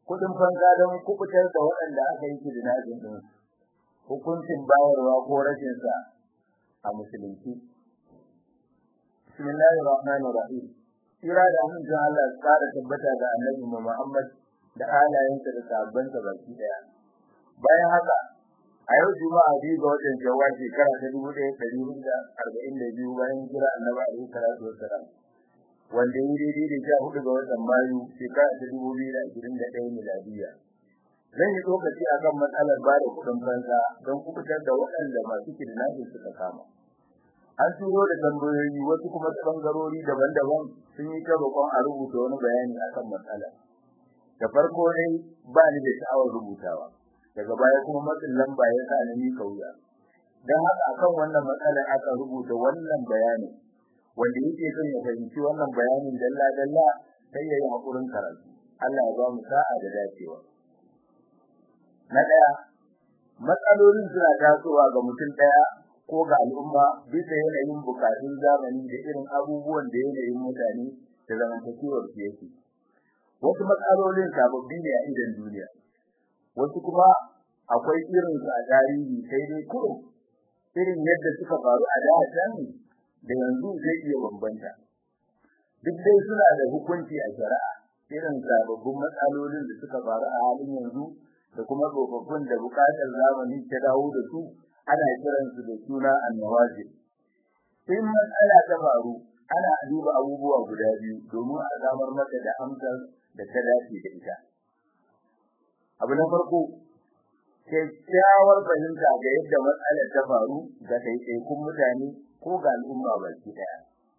kudin fanka don kubutar da waɗanda aka yi kidnapping din hukuncin bayarwa ko rashin sa a musulunci bismillahir rahmanir rahim kira da amincin Allah ya kara tabbata ga annabi Muhammad da alayensa da sahabbansa baki daya bayan haka a yau juma'a biyu ga watan shawwal shekara ta dubu ɗaya ɗari hudu da arba'in da biyu bayan kira annabi alaihi salatu wassalam wanda yi daidai da sha hudu ga watan mayu shekara ta dubu biyu da ashirin da ɗaya miladiya zan yi tsokaci a kan matsalar ba da kuɗin fansa don kubutar da waɗanda masu kidnapping suka kama an turo da tambayoyi wasu kuma ta ɓangarori daban-daban sun yi ta roƙon a rubuta wani bayani akan matsalar da farko dai ba ni da sha'awar rubutawa daga baya kuma matsin lamba ya sa ni kauya dan haka akan wannan matsalar aka rubuta wannan bayani wanda yake son ya fahimci wannan bayanin dalla dalla sai yayi hakurin karatu Allah ya ba mu sa'a da dacewa na daya matsalolin suna tasowa ga mutum daya ko ga al'umma bisa yanayin bukatun zamani da irin abubuwan da yanayin mutane da zamantakewar su yake wasu matsalolin sababbi ne a idan duniya wasu kuma akwai irin su a tarihi sai dai kurum irin yadda suka faru a da can da yanzu zai iya bambanta duk dai suna da hukunci a shari'a irin sababbin matsalolin da suka faru a halin yanzu da kuma tsofaffin da bukatar zamani ta dawo da su ana kiransu da suna annawajib in matsala ta faru ana duba abubuwa guda biyu domin a samar mata da amsar da ta dace da ita abu na farko kyakkyawar fahimta ga yadda matsalar ta faru ga ɗaiɗaikun mutane ko ga al'umma baki ɗaya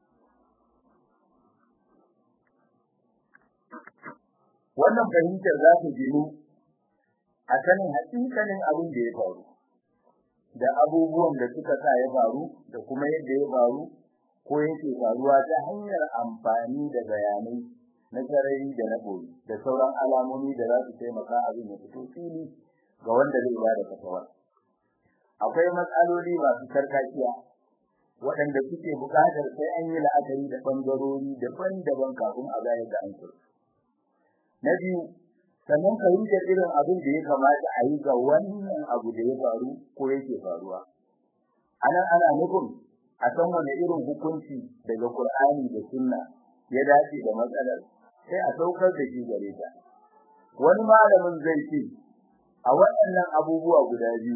wannan fahimtar za ta ginu a sanin haƙiƙanin abin da ya faru da abubuwan da suka sa ya faru da kuma yadda ya faru ko yake faruwa ta hanyar amfani da bayanai na sarari da na boye da sauran alamomi da za su taimaka abin ya fito fili ga wanda zai ba da fatawa akwai matsaloli masu sarkakiya waɗanda suke buƙatar sai an yi la'akari da ɓangarori daban-daban kafin a gane da an na biyu sannan ka yi irin abin da ya kamata a yi ga wannan abu da ya faru ko yake faruwa anan ana nufin a san wani irin hukunci daga Qur'ani da Sunna ya dace da matsalar sai a saukar da shi gare ta wani malamin zai ce a waɗannan abubuwa guda biyu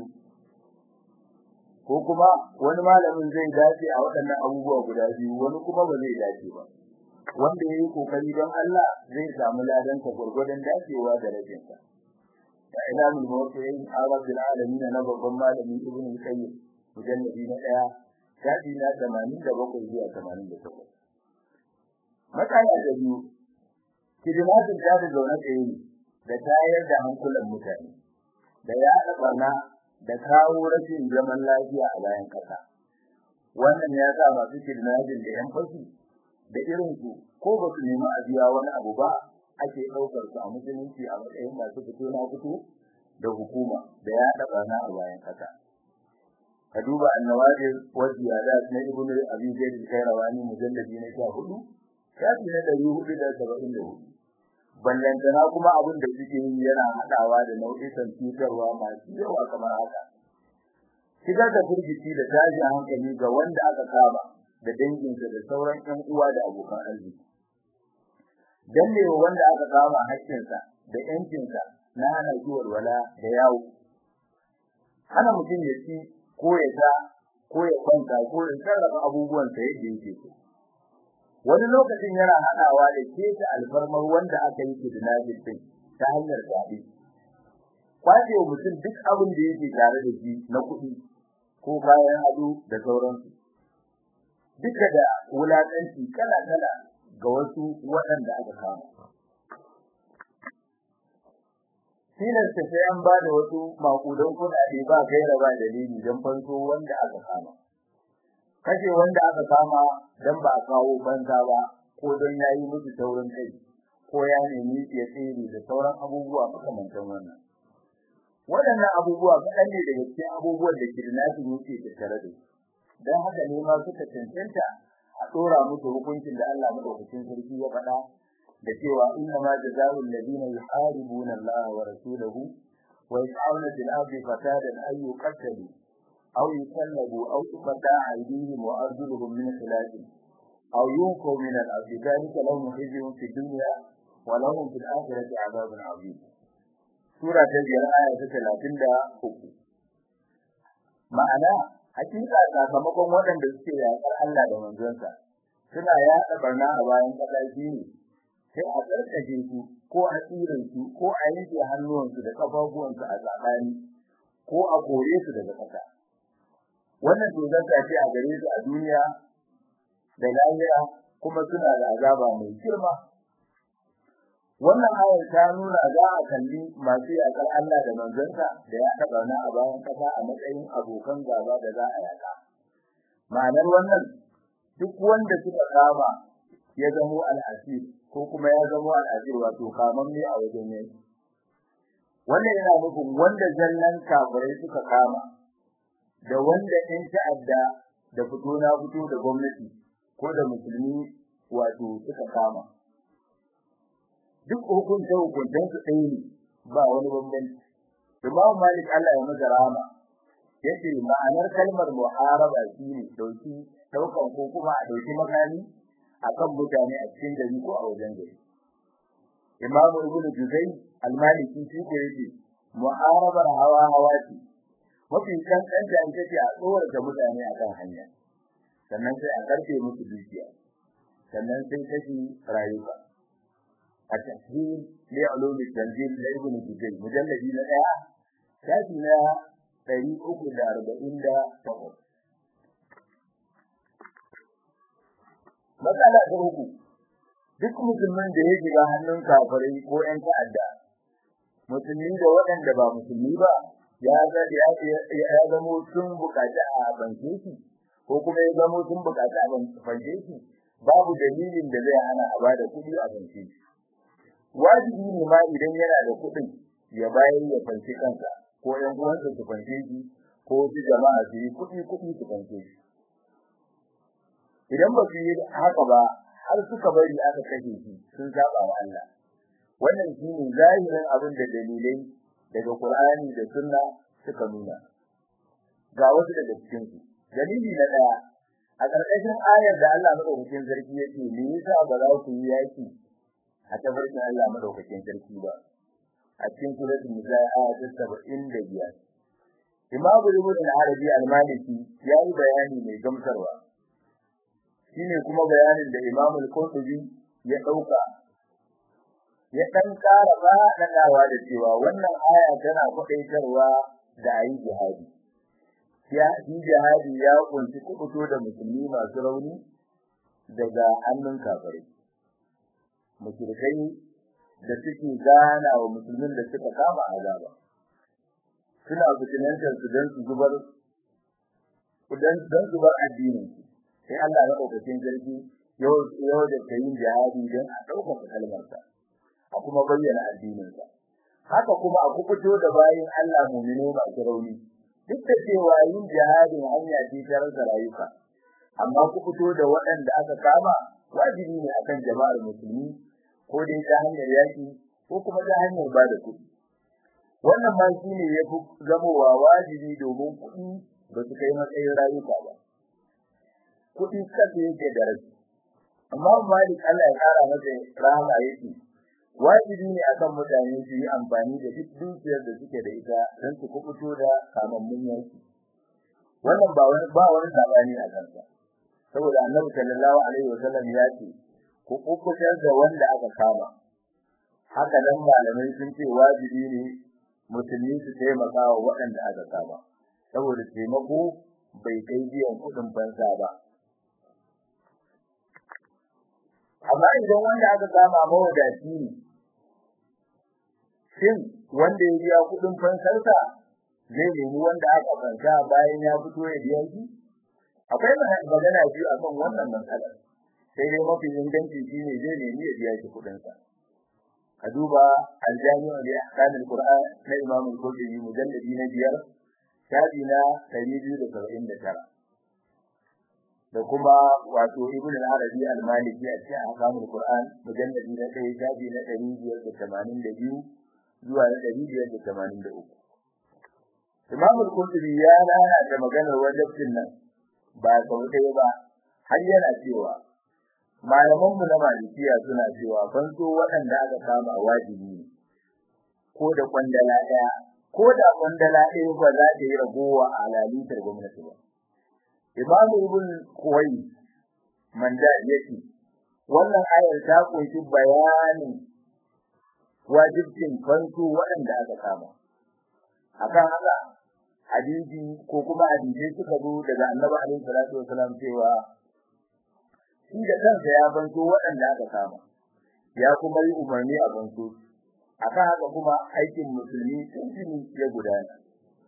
ko kuma wani malamin zai dace a waɗannan abubuwa guda biyu wani kuma ba zai dace ba wanda yayi kokari don Allah zai samu ladan ta gurgurdan dacewa da rajin sa da ilamul mawqi'in arabil alamin na babban malami ibnu qayyim mujalladi na daya shafi na 87 zuwa 88 matsala da biyu kidimatin ta da zaune tsaye ne da tayar da hankulan mutane da yaɗa barna da kawo rashin zaman lafiya a bayan kasa wannan ya sa masu kidnapping da yan fashi da irin su ko ba su nemi a biya wani abu ba ake ɗaukar su a musulunci a matsayin masu fito na fito da hukuma da yaɗa barna a bayan kasa ka duba annawajir wa ziyadat na ibnu abi zaid al-kairawani mujalladi na 14 shafi na 474 ballantana kuma abin da suke yi yana hadawa da nau'ikan cutarwa masu yawa kamar haka shigar da firgici da tashi hankali ga wanda aka kama da danginsa da sauran ƴan uwa da abokan arziki dannewa wanda aka kama haƙƙinsa da ƴancinsa na hana shi walwala da yawo hana mutum ya ci ko ya sha ko ya kwanta ko ya sarrafa abubuwansa yadda yake so wani lokacin yana hadawa da keta alfarmar wanda aka yi kidnapping din ta hanyar gabi kwace mutum duk abin da yake tare da shi na kuɗi ko bayan ado da sauransu duka da wulakanci kala kala ga wasu waɗanda aka kama tilasta sai an ba da wasu makudan kuɗaɗe ba gaira ba dalili don fanso wanda aka kama kashe wanda aka kama dan ba a kawo banza ba ko don yayi musu taurin kai ko ya nemi ya tsere da sauran abubuwa makamantan wannan waɗannan abubuwa kaɗan ne daga cikin abubuwan da kidnapping yake tattare da dan haka ne ma suka cancanta a tsora musu hukuncin da Allah madaukakin sarki ya faɗa da cewa inna ma jazaa'u alladhina yuharibuna Allah wa rasulahu wa yas'aluna fil ardi fasadan ay yuqtalu aw yusallabu aw tuqta'a aydihim wa arjuluhum min khilaf aw yunfaw min al-ardi dhalika lahum khizyun fid dunya wa lahum fil akhirati 'adhabun 'azim sura ta biyar aya ta talatin da uku ma'ana hakika sakamakon waɗanda suke yaƙar Allah da manzonsa suna yaɗa barna a bayan ƙasa ne sai a tsarkake su ko a tsirin su ko a yanke hannuwansu da ƙafafuwansu a tsakani ko a kore su daga ƙasa wannan tozarta ce a gare su a duniya da lahira kuma suna da azaba mai girma wannan ayar ta nuna za a kalli masu yaƙar Allah da manzansa da ya taɓa na a bayan ƙasa a matsayin abokan gaba da za a yaƙa. Ma'anar wannan duk wanda suka kama ya zamo al'asir ko kuma ya zamo al'asir wato kaman ne a wajen yanki. Wannan yana nufin wanda zallan kafirai suka kama da wanda ɗin ta'adda da fito na fito da gwamnati ko da musulmi wato suka kama. duk hukunta hukuntan su ɗaya ne ba wani bambanci Imam Malik Allah ya masa rahama yace ma'anar kalmar muharaba shine dauki daukan ko kuma a dauki makami akan mutane a cikin gari ko a wajen gari Imam Ibn Juzay al-Maliki shi ko yace muharabar hawa hawa ce mafi kankanta ita ce a tsorata mutane akan hanya sannan sai a karfe musu dukiya sannan sai kashi rayuka التسهيل لعلوم التنزيل لابن جزي مجلد na daya shafi na 348 matsala ta uku duk musulmin da ya shiga hannun kafirai ko ƴan ta'adda musulmi da waɗanda ba musulmi ba ya ga ya zamo sun bukaci a banke shi ko kuma ya zamo sun bukaci a banke shi babu dalilin da zai hana a bada kuɗi a banke shi wajibi ne ma idan yana da kuɗin ya bayar ya fanci kansa ko ɗan uwansa su fanci shi ko su jama'a su yi kuɗi kuɗi su fanci shi idan ba su yi haka ba har suka bari aka kashe shi sun saba wa Allah wannan shine zahirin abin da dalilai daga Qur'ani da Sunna suka nuna ga wasu daga cikin su dalili na daya a ƙarƙashin ayar da Allah madaukakin sarki yake me yasa ba za ku yi yaki a tabarkin Allah madaukakin sarki ba a cikin suratul nisa aya ta 75 Imam Ibn al-Arabi al-Maliki ya yi bayani mai gamsarwa shine kuma bayanin da Imam al-Qurtubi ya dauka ya dan ƙara faɗaɗawa da cewa wannan aya tana faɗaitarwa da ayi jihadi ya yi jihadi ya kunshi kubuto da musulmi masu rauni daga hannun kafirai mushrikai da suke gana wa musulmin da suka kama azaba suna fitinantar su don su zubar dan dan zubar addinin su sai Allah ya daukakin sarki yau yau da kayin jihadi don a dauka kalmar sa a kuma bayyana addinin sa haka kuma a kubuto da bayin Allah mu'mino masu rauni duk da cewa yin jihadin hanya ce ta rasa rayuka amma kubuto da waɗanda aka kama wajibi ne akan jama'ar musulmi ko dai ta hanyar yaki ko kuma ta hanyar ba da kuɗi wannan ma shi ne ya fi zamowa wajibi domin kuɗi ba su kai matsayin rayuka ba kuɗi kasa yake da rashi amma malik Allah ya kara masa rahama yake wajibi ne akan mutane su yi amfani da duk dukiyar da suke da ita don su kubuto da kamammun yaki wannan ba wani ba wani sabani a kansa saboda annabi sallallahu alaihi wasallam ya ce ku kubutar da wanda aka kama haka nan malamai sun ce wajibi ne musulmi su taimaka wa waɗanda aka kama saboda taimako bai kai biyan kuɗin fansa ba amma idan wanda aka kama mawadaci ne shin wanda ya biya kuɗin fansarsa zai nemi wanda aka fansa bayan ya fito ya biya shi akwai magana biyu akan wannan matsalar sai dai mafi inganci shine zai nemi ya biya shi kuɗin sa a duba aljami'u li ahkamil qur'an na imam al-qurtubi mujalladi na biyar shafi na 279 da kuma wato ibn al-arabi al-maliki a cikin ahkamul qur'an mujalladi na 1 shafi na 582 zuwa na 583 imam al-qurtubi ya nana da maganar wajibin nan ba sau ɗaya ba har yana cewa malaman mu na malikiya suna cewa fanso waɗanda aka kama wajibi ne ko da kwandala ɗaya ko da kwandala ɗaya ba za ta yi ragowa a lalitar gwamnati ba Imam Ibn Kuwai manda yake wannan ayar ta kunshi bayanin wajibcin fansu waɗanda aka kama akan haka hadisi ko kuma hadisi suka zo daga Annabi alaihi salatu wasalam cewa shi da kansa ya fanso waɗanda aka kama ya kuma yi umarni a fanso akan haka kuma aikin musulmi tuntuni ya gudana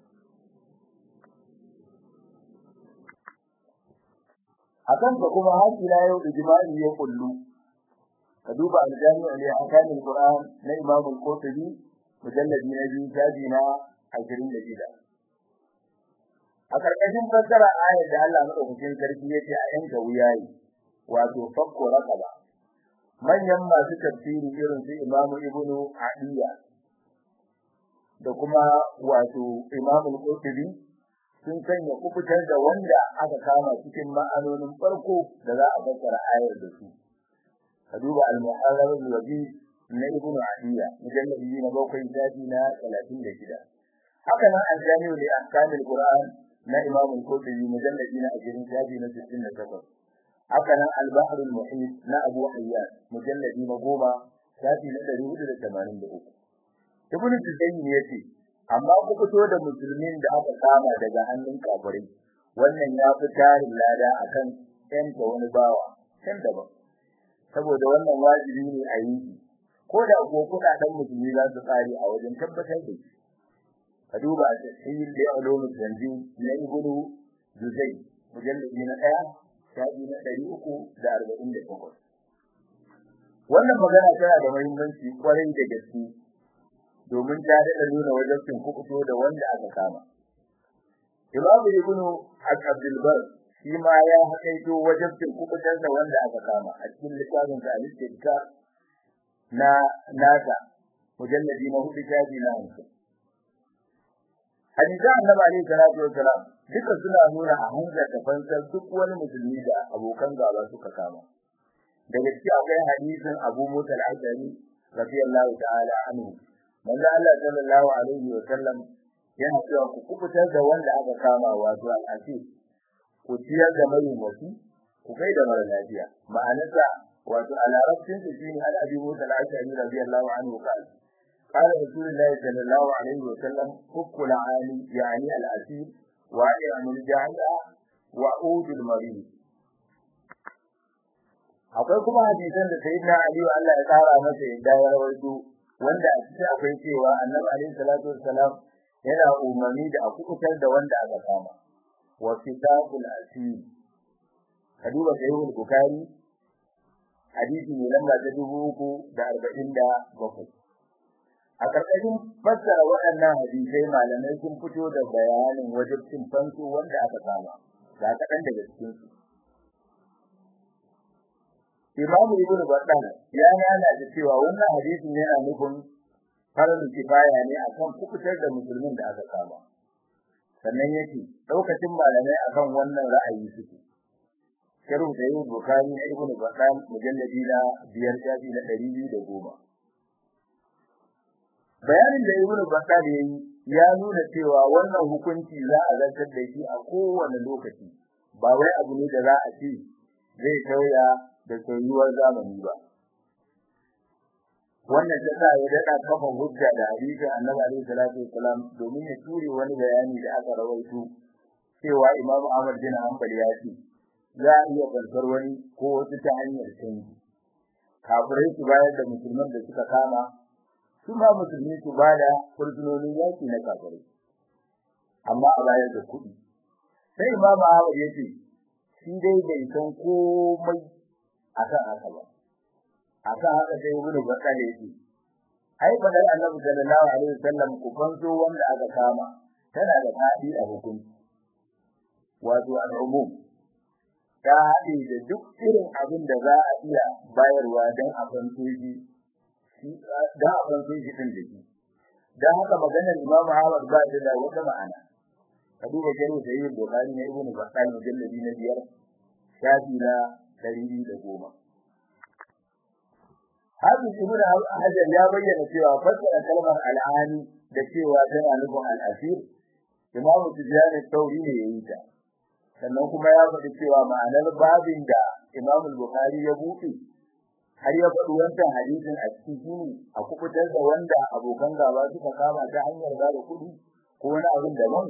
akan ka kuma har ila yau ijma'i ya kullu ka duba al-jami'u li ahkam al-Qur'an na Imam al-Qurtubi mujalladi na biyu shafi na 26 a karkashin fassara ayar da Allah madaukakin sarki yace a yanka wuyayi wato fakko raqaba manyan masu tafsiri irin su Imam Ibn Adiya da kuma wato Imam al-Qurtubi sun sanya kubutar da wanda aka kama cikin ma'anonin farko da za a fassara ayar da su ka duba al-muharrar al-wabi na ibn adiya mujalladi na bakwai shafi na 36 haka nan al-jami'u li ahkam al-qur'an na imam al-qurtubi mujalladi na 20 shafi na 68 haka nan al-bahr al-muhit na abu hayyan mujalladi na 10 shafi na 483 ibn taymiyyah yace amma ku fito da musulmin da aka kama daga hannun kafirai wannan ya fi tarin lada akan yanta wani bawa can daban saboda wannan wajibi ne a yi ko da ko kudaden musulmi za su tsari a wajen tabbatar da shi ka duba a tafsir da ulumul tanzim na ibnu juzai mujalladi na 1 shafi na 348 wannan magana tana da muhimmanci kwarai da gaske domin ta daɗa nuna wajibcin kuɓuto da wanda aka kama. Imam Ibn Abdul Bar shi ma ya haƙaito wajibcin kuɓutar da wanda aka kama a cikin littafin sa al-Istidka na nasa mujalladi na hudu shafi na hamsin. Hadisan Annabi alaihi salatu wassalam duka suna nuna a hanzarta fansar duk wani musulmi da abokan gaba suka kama. Daga ciki akwai hadisin Abu Musa al-Ashari radiyallahu ta'ala anhu manzo Allah sallallahu alaihi wa sallam yana cewa ku kubutar da wanda aka kama wato al'asir ku ciyar da mai wasi ku kai da mara lafiya ma'anarsa wato a larabcin su shine al abi musa al-ashari radiyallahu anhu qala qala rasulullahi sallallahu alaihi wa sallam hukku al-ali yani al-asir wa ya'mul jahila wa udul marid akwai kuma hadisan da sayyidina ali Allah ya tsara masa yadda ya rawaito wanda a cikin akwai cewa annabi alaihi salatu wassalam yana umarni da a kukutar da wanda aka kama wa kitabul asir kadiba sahihul bukhari hadisi ne lamba ta dubu uku da arba'in da bakwai a karkashin fassara waɗannan hadisai malamai sun fito da bayanin wajibcin fansu wanda aka kama ga kaɗan daga cikin su Imam Ibn Battal ya nana da cewa wannan hadisin yana nufin farin kifaya ne akan kukutar da musulmin da aka kama. Sannan yake daukacin malamai akan wannan ra'ayi suke. Sharh Sahih Bukhari na Ibn Battal mujalladi na biyar shafi na ɗari biyu da goma. Bayanin da Ibn Battal ya yi ya nuna cewa wannan hukunci za a zartar da shi a kowane lokaci ba wai abu ne da za a ce zai sauya da soyuwar zamani ba wannan ta sa ya dada kafa hujja da hadisin Annabi alaihi salatu wasalam domin ya ture wani bayani da aka rawaito cewa Imam Ahmad bin Hanbal ya ce za a iya farkar wani ko wasu ta hanyar canji kafirai su bayar da musulman da suka kama su ma musulmi su bada fursunonin yaki na kafirai amma a bayar da kuɗi sai Imam Ahmad ya ce shi dai bai san komai akan haka ba akan haka sai ibnu bakar yake ai badal annabi sallallahu alaihi wasallam ku fanso wanda aka kama tana da fadi a hukunci wato al'umum ta haɗe da duk irin abin da za a iya bayarwa don a fanto shi don a fanto shi ɗin da shi don haka maganar imamu ahmad ba ta da wata ma'ana ka duba jami'in da yin bukari na ibnu bakal mujalladi na biyar shafi na ɗari biyu da goma Hafiz Ibn Hajar ya bayyana cewa fassara kalmar al'ani da cewa tana nufin al'asir Imam Tijani Tauri ne yayi ta sannan kuma ya faɗi cewa ma'anar babin da Imam Bukhari ya buɗe har ya faɗi wancan hadisin a cikin a kubutar da wanda abokan gaba suka kama ta hanyar ba da kuɗi ko wani abin daban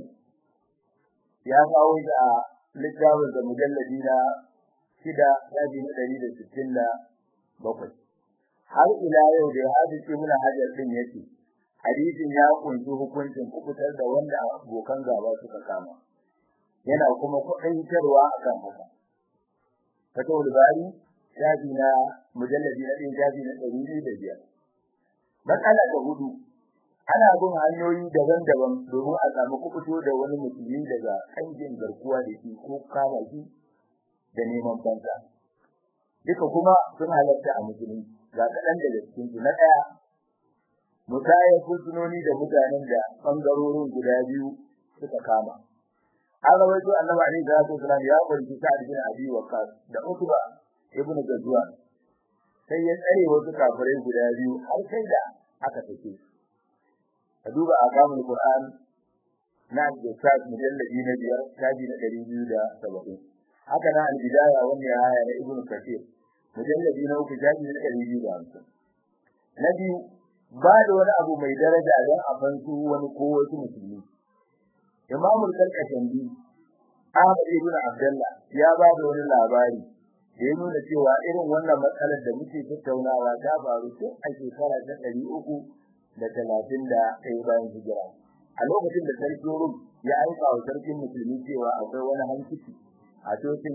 ya kawo shi a littafin da mujalladi na shida shafi na ɗari da sittin da bakwai har ila yau da hadis ibn hajar din yake hadisin ya kunshi hukuncin kubutar da wanda abokan gaba suka kama yana kuma kuɗaitarwa akan haka fatawul bari shafi na mujalladi na ɗin shafi na ɗari biyu da biyar matsala ta hudu ana bin hanyoyi daban-daban domin a samu kubuto da wani musulmi daga kangin garkuwa da shi ko kama shi da neman fansa duka kuma sun halatta a musulunci ga kaɗan daga cikin su na ɗaya musayar fursunoni da mutanen da ɓangarorin guda biyu suka kama an rawaito annabi alaihi salatu wasalam ya kwanci sa'ad bin abi waqqas da utba ibnu gazwa sai ya tsare wasu kafirai guda biyu har sai da aka take ka duba akamul qur'an na al-jasad mujalladi na biyar shafi na ɗari biyu da saba'in haka na al-bidaya wanda ya haya na ibnu kathir mujalladi na uku shafi na ɗari biyu da hamsin na biyu ba da wani abu mai daraja don a fansu wani ko wasu musulmi imamul kalkashandi ahmad ibn abdullah ya ba da wani labari da ya nuna cewa irin wannan matsalar da muke tattaunawa ta faru tun a shekara ta ɗari uku da talatin da ɗaya bayan hijira a lokacin da sarkin rum ya aika wa sarkin musulmi cewa akwai wani hankiki a cocin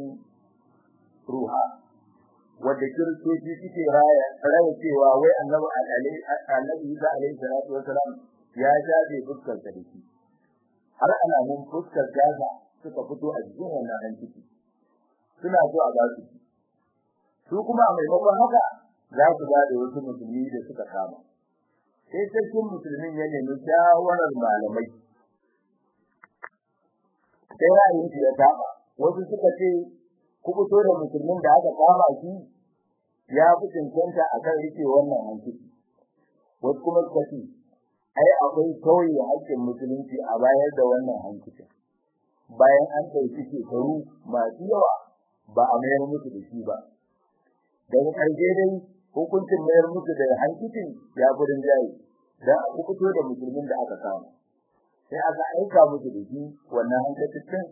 ruha wadda kiristoci suke raya raya cewa wai annabi annabi Isa alaihi salatu wasalam ya jabe fuskar sa dake har ana mun fuskar gaza suka fito a cikin wannan hankiki suna so a ba su su kuma a maimakon haka za su ba da wasu musulmi da suka kama sai sarkin musulmin ya nemi shawarar malamai sai ra'ayin ya saba wasu suka ce kubuto da musulmin da aka kama shi ya fi cancanta a kan rike wannan hankali wasu kuma suka ce ai akwai kauye haƙƙin musulunci a bayar da wannan hankali bayan an ɗauki shekaru masu yawa ba a mayar musu da shi ba daga ƙarshe dai hukuncin mayar musu da hankicin ya gudun jayi don a kubuto da musulmin da aka kama sai aka aika musu da shi wannan hankacin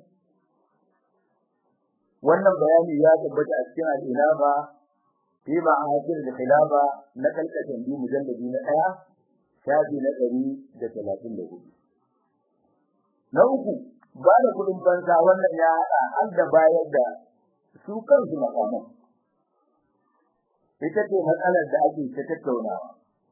wannan bayani ya tabbata a cikin al-ilaba fi ma'adir al-khilafa na kalkatan bi mujalladi na daya shafi na 134 na uku ba da kudin banza wannan ya hada har da bayar da su kansu makaman ita ce matsalar da ake ta tattaunawa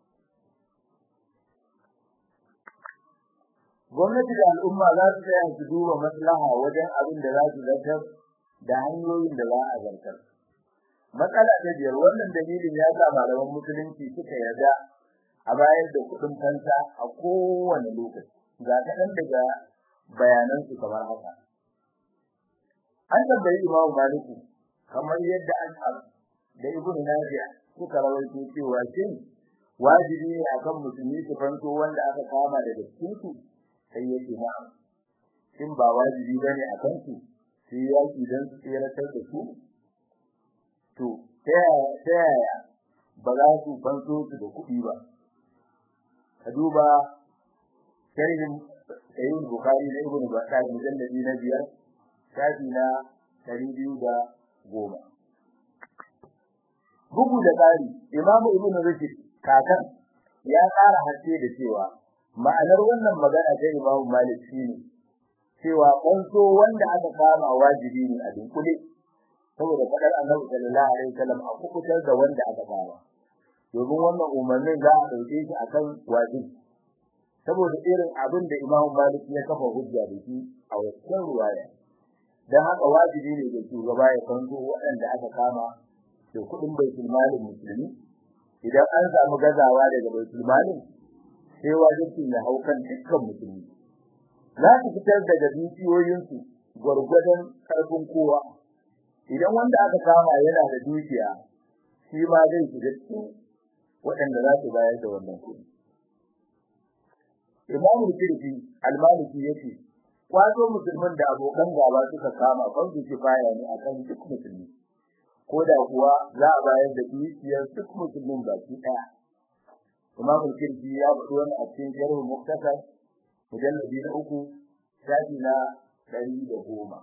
gwamnati da al'umma za su tsaya su duba maslaha wajen abin da za su zartar da hanyoyin da za a zartar. Matsala ta biyar wannan dalilin ya sa malaman musulunci suka yarda a bayar da kuɗin fansa a kowane lokaci. Ga kaɗan daga bayanan su kamar haka. An tambayi Imam Maliku kamar yadda an da Ibn Nafi'a suka rawaito cewa shin wajibi ne akan musulmi su fanto wanda aka kama daga cikin su sai yake na'am. Shin ba wajibi bane akan su sai yaki don su tseratar da su to ta yaya ba za su fanso su da kuɗi ba ka duba sharhin sayyid bukhari na ibnu bakar mujalladi na biyar shafi na ɗari biyu da goma bugu da ƙari imamu ibnu rushd kakan ya ƙara haske da cewa ma'anar wannan magana ta imamu malik shine cewa kwanso wanda aka kama wajibi ne a dunkule saboda fadar Annabi sallallahu alaihi wasallam a kukutar da wanda aka kama domin wannan umarnin za a dauke shi akan wajibi saboda irin abin da Imam Malik ya kafa hujja da shi a wannan ruwaya dan haka wajibi ne da shugaba ya fanto waɗanda aka kama da kuɗin baitul malin musulmi idan an samu gazawa daga baitul malin sai wajibin ya hau kan dukkan musulmi za su fitar daga dukiyoyinsu gwargwadon karfin kowa idan wanda aka kama yana da dukiya shi ma zai shiga cikin waɗanda za su bayar da wannan kuɗi Imam Tirmidhi al-Maliki yace kwazo musulmin da abokan gaba suka kama farzu kifaya ne akan duk musulmi ko da kuwa za a bayar da dukiyar duk musulmin baki ɗaya Imam Tirmidhi ya faɗi wannan a cikin Sharh Muktasar mujalladi na uku shafi na ɗari da goma.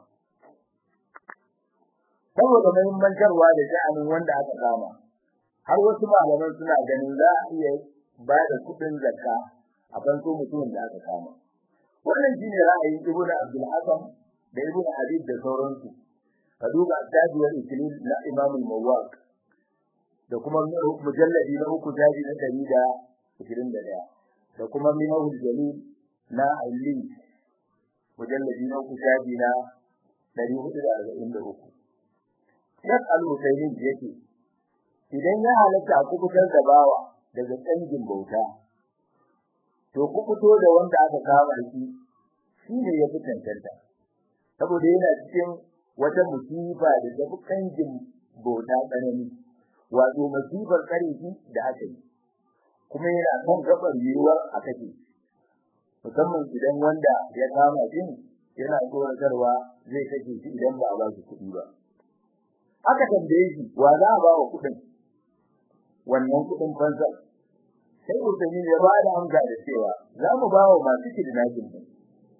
Saboda muhimmancarwa da sha'anin wanda aka kama, har wasu malaman suna ganin za a iya ba da kuɗin zakka a fanso mutumin da aka kama. Wannan shi ne ra'ayin Ibn Abdul Hassan da Ibn Habib da sauransu. Ka duba Tajiyar Ikilil na Imam Mawaq da kuma mujalladi na uku jaji na ɗari da ishirin da ɗaya da kuma Minahul Jalil na Ali mujalladi na uku jaji na ɗari hudu da arba'in da uku. Shek Al-Husaynin yake idan ya halatta a kubutar da bawa daga canjin bauta to kubuto da wanda aka kama shi shine ya fi cancanta saboda yana cikin wata musiba da ta fi canjin bauta tsanani wato musibar karefi da aka yi kuma yana kan gabar yiwuwar a kashe musamman idan wanda ya kama shi yana tsoratarwa zai kashe shi idan ba a ba shi kuɗi ba aka tambaye shi wa za a ba wa kuɗin wannan kuɗin fansar sai Usaimin ya ba da amsa da cewa za mu ba wa masu kidnapping din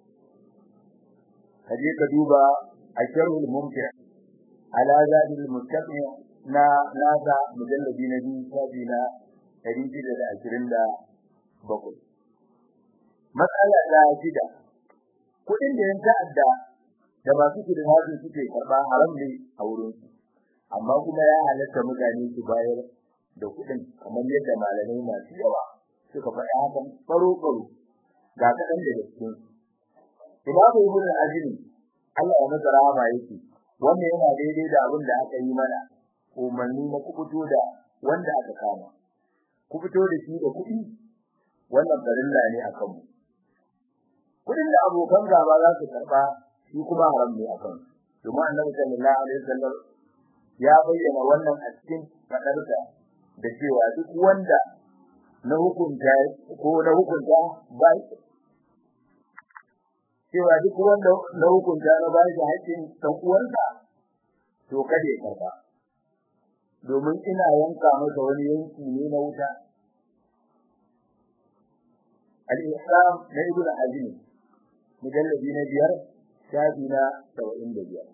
kaje ka duba asharul mumti' ala zadil mustaqim na nasa mujalladi na biyu sabi na 627 matsala ta shida kuɗin da yan ta'adda da masu kidnapping suke karɓa haram ne a wurin su amma kuma ya halatta mutane su bayar da kuɗin kamar yadda malamai masu yawa suka faɗi hakan baro-baro ga kaɗan da cikin Imamu Ibn al-Azim Allah ya masa rahama yake wannan yana daidai da abin da aka yi mana umarni na kubuto da wanda aka kama kubuto da shi da kuɗi wannan farilla ne a kanmu kuɗin da abokan gaba za su karɓa shi kuma haram ne a kansu domin annabi sallallahu alaihi wasallam ya bayyana wannan a cikin faɗarsa da cewa duk wanda na hukunta ko na hukunta ba cewa duk wanda na hukunta na ba shi haƙƙin ɗan uwansa to kada ya karba domin ina yanka masa wani yanki ne na wuta al-islam na ibnu azim mujalladi na biyar shafi na 75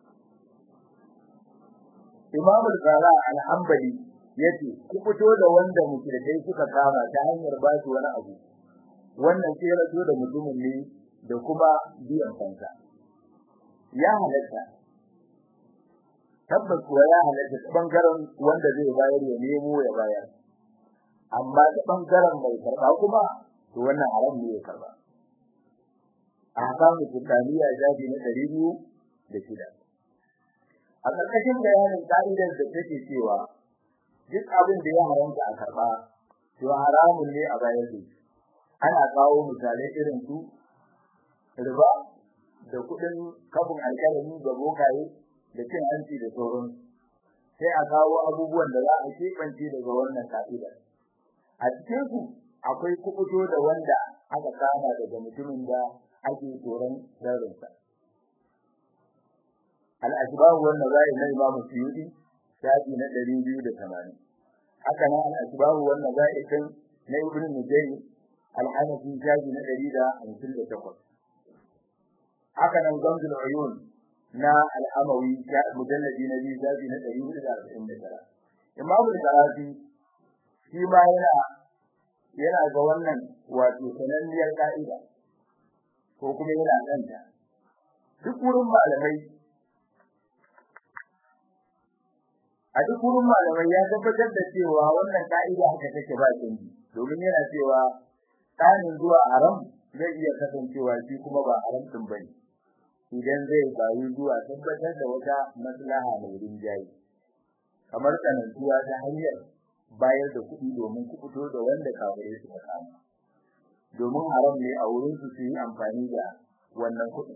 imam al-qara al-hanbali yace ku fito da wanda mushrikai suka kama ta hanyar ba su wani abu wannan sai rato da mutumin ne da kuma biyan kansa ya halatta tabbas kuwa ya halatta ta bangaren wanda zai bayar ya nemo ya bayar amma ta bangaren mai karba kuma to wannan haram ne ya karba a kamun kutaniya jabi na ɗari biyu da shida a ƙarƙashin bayanin ƙa'idar da take cewa duk abin da ya haramta a karba to haramun ne a bayar da shi ana kawo misalai irin su riba da kudin kafin alkalami da bokaye da cin hanci da sauran sai a kawo abubuwan da za a keɓance daga wannan ka'ida a cikin su akwai kubuto da wanda aka kama daga mutumin da ake tsoron sharrinsa al-ashbahu wan nazai na imam suyuti shafi na 280 haka nan al-ashbahu wan nazai kan na ibn mujahid al-hanafi shafi na 158 haka nan gamzul uyun na al-amawi mujalladi na biyu shafi na 449 imam al-qarafi shi ma yana yana ga wannan wato sananniyar ka'ida ko kuma yana kanta duk wurin malamai a duk wurin malamai ya tabbatar da cewa wannan ka'ida haka take ba canji domin yana cewa tsanin zuwa haram zai iya kasancewa shi kuma ba haram din bane idan zai bayu zuwa tabbatar da wata maslaha mai rinjaye kamar tsanantuwa ta hanyar bayar da kuɗi domin kuɓuto da wanda kafirai suka kama domin haram ne a wurin su su yi amfani da wannan kuɗi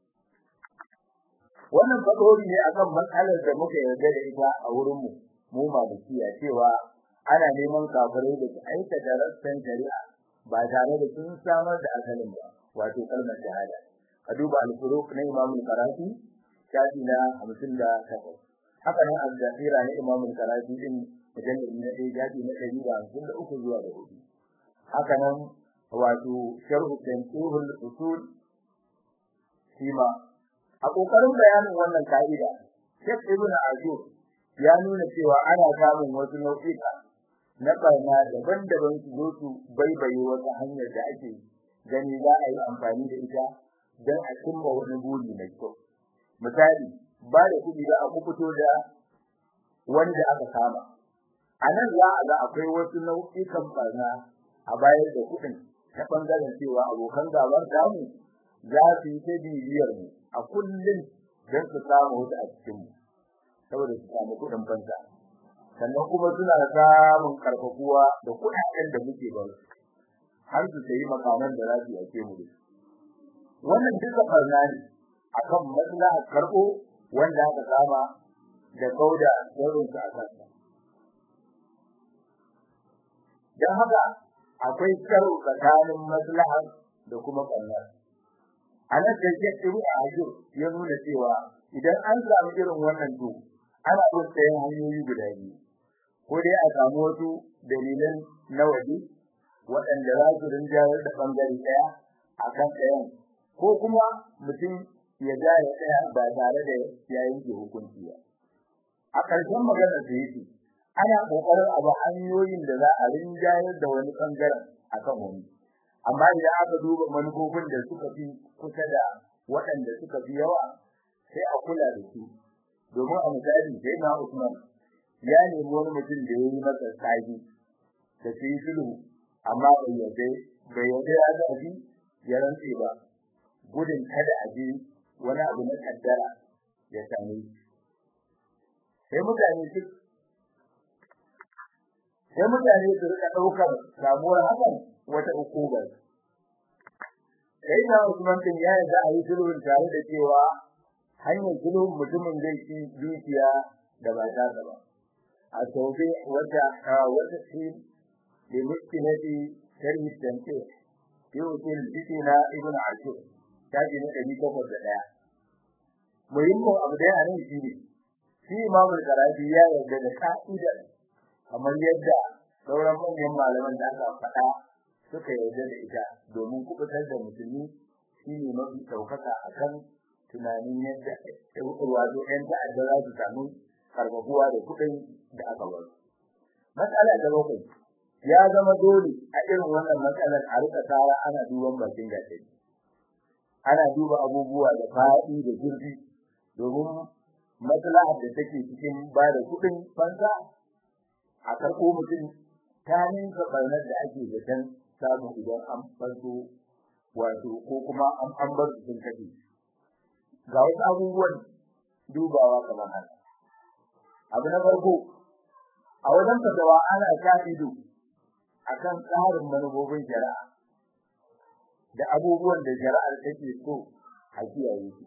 wannan fadori ne akan matsalar da muka yarda da ita a wurin mu mu malikiya cewa ana neman kafirai da su aikata rassan shari'a ba tare da sun samar da asalin ba wato kalmar shahada ka duba al-furuq na Imam al-Qarafi shafi na 58 haka nan al-Zahira na Imam al-Qarafi din mujallad na ɗaya shafi na 153 zuwa da 4 haka nan wato sharh tanqihul usul shima a kokarin bayanin wannan kaida Sheikh Ibn Ajur ya nuna cewa ana samun wasu nau'ika na barna daban-daban su zo su baibaye wata hanyar da ake gani za a yi amfani da ita don a cimma wani buri mai kyau misali ba da kuɗi da aka fito da wanda aka kama a nan za a ga akwai wasu nau'ikan barna a bayar da kuɗin ta ɓangaren cewa abokan gabar damu za su yi ta bibiyar mu a kullum don su samu wata a cikinmu saboda su samu kuɗin fanta sannan kuma suna samun karfafuwa da kuɗaɗen da muke ba su har su sayi makaman da za su yake mu da wannan duka barna ne akan maslaha karɓo wanda aka kama da kauda saurin su a kansa don haka akwai karo tsakanin maslaha da kuma barna a nan da ke tsiru a ajiyar ya nuna cewa idan an samu irin wannan to ana bin sayan hanyoyi guda biyu ko dai a samu wasu dalilan na waje waɗanda za su rinjayar da ɓangare ɗaya a kan ɗayan ko kuma mutum ya ja ya tsaya ba tare da ya yanke hukunci ba a ƙarshen maganar da yake ana ƙoƙarin a ba hanyoyin da za a rinjayar da wani ɓangaren a kan wani amma idan aka duba manufofin da suka fi kusa da waɗanda suka fi yawa sai a kula da su domin a misali sai na Usman ya nemi wani mutum da ya yi masa tsagi da su yi sulhu amma bai yarda bai yarda ya zafi ya rantse ba gudun kada a ji wani abu na kaddara ya same shi sai mutane su sai mutane su rika ɗaukar samuwar hakan wata ukubar sai na Usman din ya yarda a yi sulhun tare da cewa hanyar sulhun mutumin zai ci dukiya da ba ta ba a taubi wata wata shi da mutkilati sharhi tanke yau ce na ibn ashur taji na ɗari takwas da ɗaya muhimmin abu da yana shi ne shi imamul karabi ya yarda da ka'idar kamar yadda sauran manyan malaman da aka faɗa suka yarda da ita domin kubutar da musulmi shi ne mafi ɗaukaka akan tunanin yadda wato ƴan ta'adda za su samu karbabuwa da kuɗin da aka bar matsala ta bakwai ya zama dole a irin wannan matsalar a rika tsara ana duban bakin gaske ana duba abubuwa da faɗi da zurfi domin maslahar da take cikin ba da kuɗin fansa a karɓo mutum ta ninka ɓarnar da ake zaton samu idan an fanso wato ko kuma an an bar su sun kashe ga wasu abubuwan dubawa kamar haka abu na farko a wajen fatawa ana sa ido akan tsarin manufofin shari'a da abubuwan da shari'ar take so a kiyaye su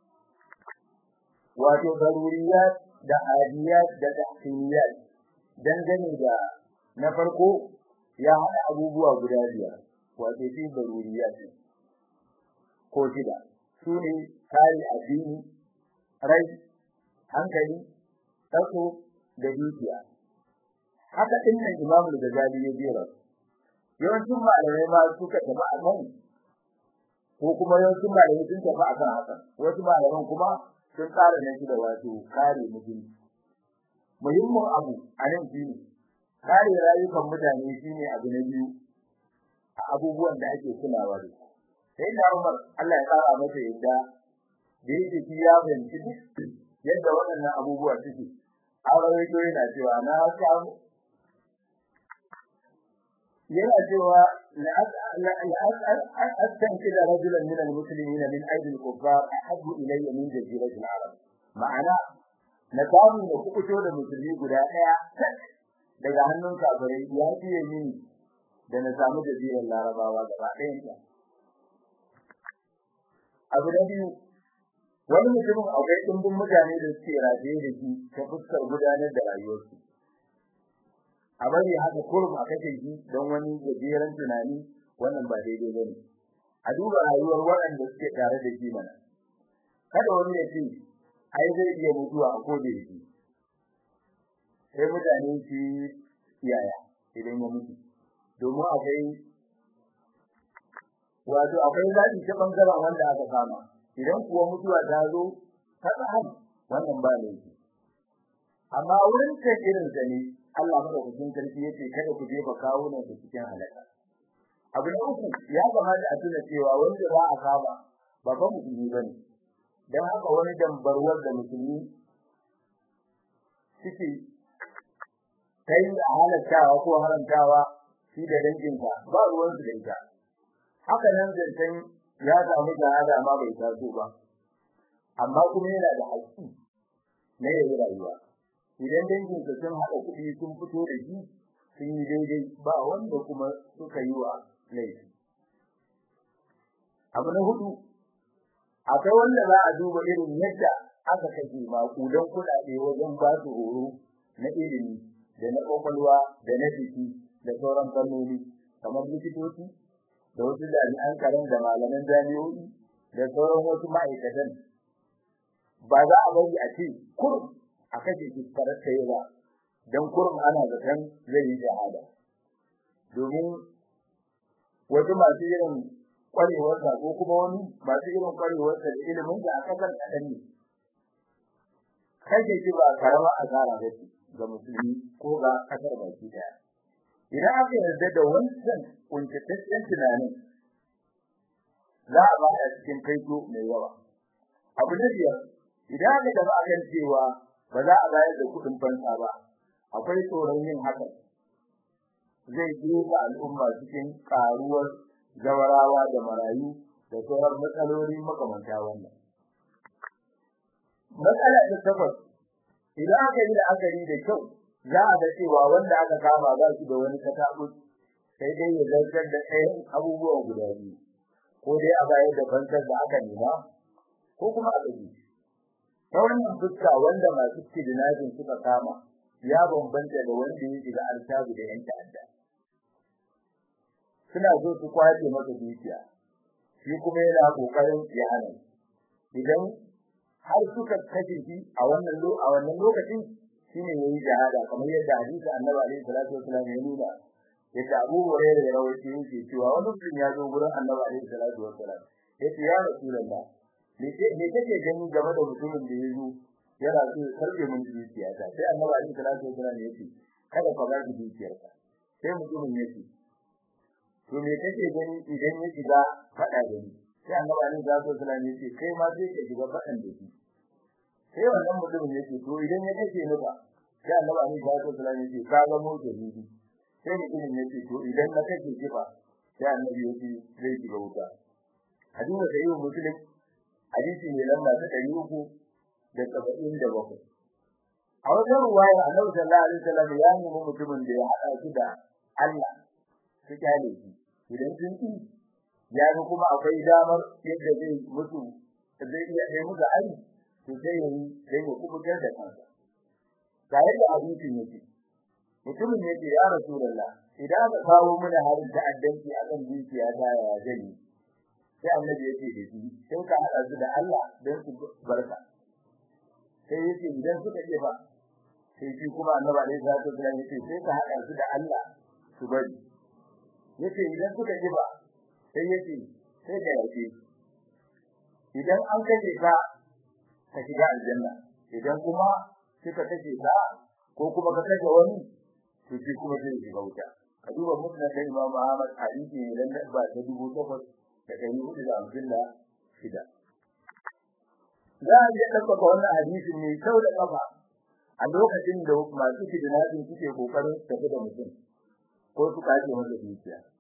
wato daruriyat da adiyat da tahsiniyat dangane da na farko ya haɗa abubuwa guda biyar wato shi daruriyat ko shida su ne kare addini rai hankali tsako da dukiya haka din nan Imam al-Ghazali ya jera yawancin malamai ma suka tafi a kan ko kuma yawancin malamai sun tafi a kan haka wasu malaman kuma sun tsara nan shi da wato kare mutunci muhimmin abu a nan shine kare rayukan mutane shine abu na biyu a abubuwan da ake kulawa da su sai da Umar Allah ya tsara masa yadda da yake shi ya fahimci duk yadda waɗannan abubuwa suke a rawaito yana cewa na samu yana cewa أستنكد رجلا من المسلمين من أيدي الكفار أحب إلي من جزيرة العرب معنى نتعلم نفقشو لمسلمين قد daga hannun kafirai ya fiye mini da na samu jazirar larabawa gaba ɗayanta. Abu na biyu, wani mutumin akwai ɗumbin mutane da suke rataye da shi ta fuskar gudanar da rayuwarsu. A bari haka kurum a kashe shi don wani gajeren tunani wannan ba daidai ba ne. A duba rayuwar waɗanda suke tare da shi mana. Kada wani ya ce, ai zai iya mutuwa a koda yake. sai mutane su yaya idan ya mutu domin akwai wato akwai zaɓi ta ɓangaren wanda aka kama idan kuwa mutuwa ta zo ta tsahan wannan ba laifi amma wurin kan irin sa ne Allah madaukakin sarki yace kada ku jefa kawunan ku cikin halaka abu na uku ya kamata a tuna cewa wanda za a kama ba ba musulmi bane dan haka wani dambarwar da musulmi suke kai da halattawa ko haramtawa shi da danginka ba ruwan su da ita haka nan zancen ya samu shahada ma bai taso ba amma kuma yana da haƙƙi na yayi rayuwa idan danginsa sun haɗa kuɗi sun fito da shi sun yi daidai ba wanda kuma suka yi wa laifi abu na hudu akwai wanda za a duba irin yadda aka kashe maƙudan kuɗaɗe wajen ba su horo na ilimi da na ƙwaƙwalwa da na jiki da sauran fannoni kamar likitoci da wasu jami'an karan da malaman jami'o'i da sauran wasu ma'aikatan ba za a bari a ce kurum a kashe shi farasta ba don kurum ana zaton zai yi shahada domin wasu masu irin kwarewarsa ko kuma wani masu irin kwarewarsa da ilimin da a kasar kaɗan ne kashe shi ba karama asara ba ce ga musulmi ko ga kasar baki daya idan aka yarda da wancan kuntataccen tunanin za a bada cikin kaito mai yawa abu na biyar idan aka gaba a kan cewa ba za a bayar da kuɗin fansa ba akwai tsoron yin haka zai jefa al'umma cikin karuwar zawarawa da marayu da sauran matsaloli makamanta wannan matsala ta takwas idan aka yi la'akari da kyau za a ga cewa wanda aka kama za su da wani katabu sai dai ya zartar da ɗayan abubuwan guda biyu ko dai a bayar da fansar da aka nema ko kuma a ɗaji ta wannan fuska wanda masu kidnapping suka kama ya bambanta da wanda ya shiga altabu da yan ta'adda suna so su kwace masa dukiya shi kuma yana kokarin ya hana idan har suka kashe shi a wannan a wannan lokacin shine yayi jihada kamar yadda hadisi Annabi alaihi salatu wasallam ya nuna yadda Abu Hurairah ya rawaito yake cewa wani mutum ya zo gurin Annabi alaihi salatu wasallam yace ya Rasulullah me me kake gani game da mutumin da ya zo yana so ya karbe mun dukiya ta sai Annabi alaihi salatu wasallam yace kada ka ba shi dukiyarka sai mutumin yace to me kake gani idan ya shiga fada da ni sai Annabi alaihi salatu wasallam yace kai ma sai ka shiga fadan da shi sai wannan mutumin yake to idan ya kace ni ba sai annabi Ali sallallahu alaihi wasallam yake ka ga mu jahili sai mutumin yake to idan na kace ki ba sai annabi yake zai shiga wuta hadisi da yau muslim hadisi ne lamba ta 377 a wajen ruwaya annabi sallallahu alaihi wasallam ya nemi mutumin da ya hada shi da Allah su kyale shi idan sun yi ya ga kuma akwai damar yadda zai mutu zai iya yi musu ari to sai yayi sai ya kubutar da kansa ga yadda abincin yake mutumin yake ya rasulullah idan ka kawo mana harin ta'addanci akan dukiya ta ya zai sai annabi yake da shi sai ka hada su da Allah don su barka sai yake idan suka ce ba sai shi kuma annabi alaihi salatu wasallam yake sai ka hada su da Allah su bari yace idan suka ce ba sai yake sai ka yake idan an kace ka ka shiga aljanna idan kuma kika kace ka ko kuma ka kace wani to shi kuma zai shiga wuta a duba musnad da Imam Ahmad hadisi ne dan ba ta dubu takwas da ɗari hudu da hamsin da shida za a iya ɗaukaka wannan hadisin ne sau da ƙafa a lokacin da masu kidnapping suke kokarin tafi da mutum ko su kace masa dukiya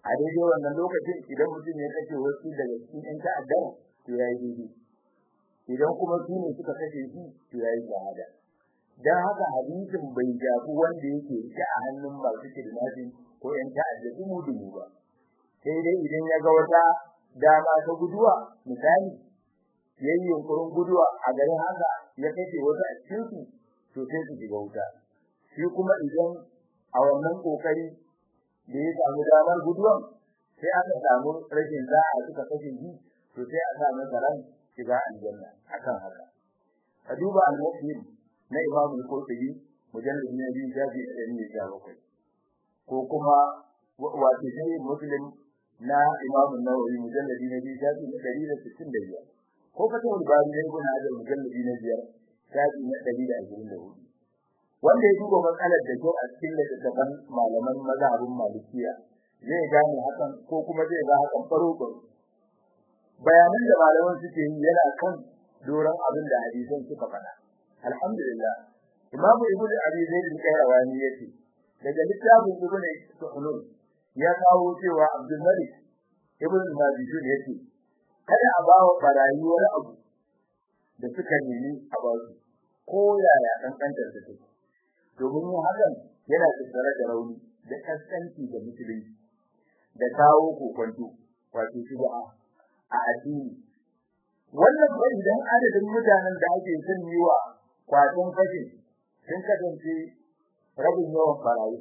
a daidai wannan lokacin idan mutum ya kace wasu daga cikin ƴan ta'adda to yayi daidai idan kuma su ne suka kashe shi to yayi shahada dan haka hadisin bai jafi wanda yake rike a hannun masu kidnapping ko ƴan ta'adda su mudu ba sai dai idan ya ga wata dama ta guduwa misali yayi yunkurin guduwa a garin haka ya kace wata a cikin su to sai su shiga wuta shi kuma idan a wannan kokari da ya samu damar guduwan sai aka samu rashin za'a suka kashe shi to sai a samu ran shiga aljanna akan haka ka duba al-muslim na imam al-qurtubi mujallad ne biyu shafi 117 ko kuma wato sai muslim na imam an-nawawi mujallad ne biyu shafi 165 ko fatawul bari ne ibn hajar mujallad ne biyar shafi 124 wanda ya duba matsalar da kyau a cikin littattafan malaman mazhabin malikiya zai gane hakan ko kuma zai ga hakan faro bayanan da malaman suke yi yana kan doron abin da hadisan suka faɗa alhamdulillah imamu ibnu abi zaid al-qayrawani yace daga littafin ibnu suhunun ya kawo cewa abdul malik ibnu majid yace kada a bawa barayi wani abu da suka nemi a ba su ko yaya kankantar su take domin yin hakan yana tattare da rauni da kaskanci da musulunci da kawo kokonto wato shubha a addini wannan ba idan adadin mutanen da ake son yi wa kwaton fashin sun kasance rabin yawan barayi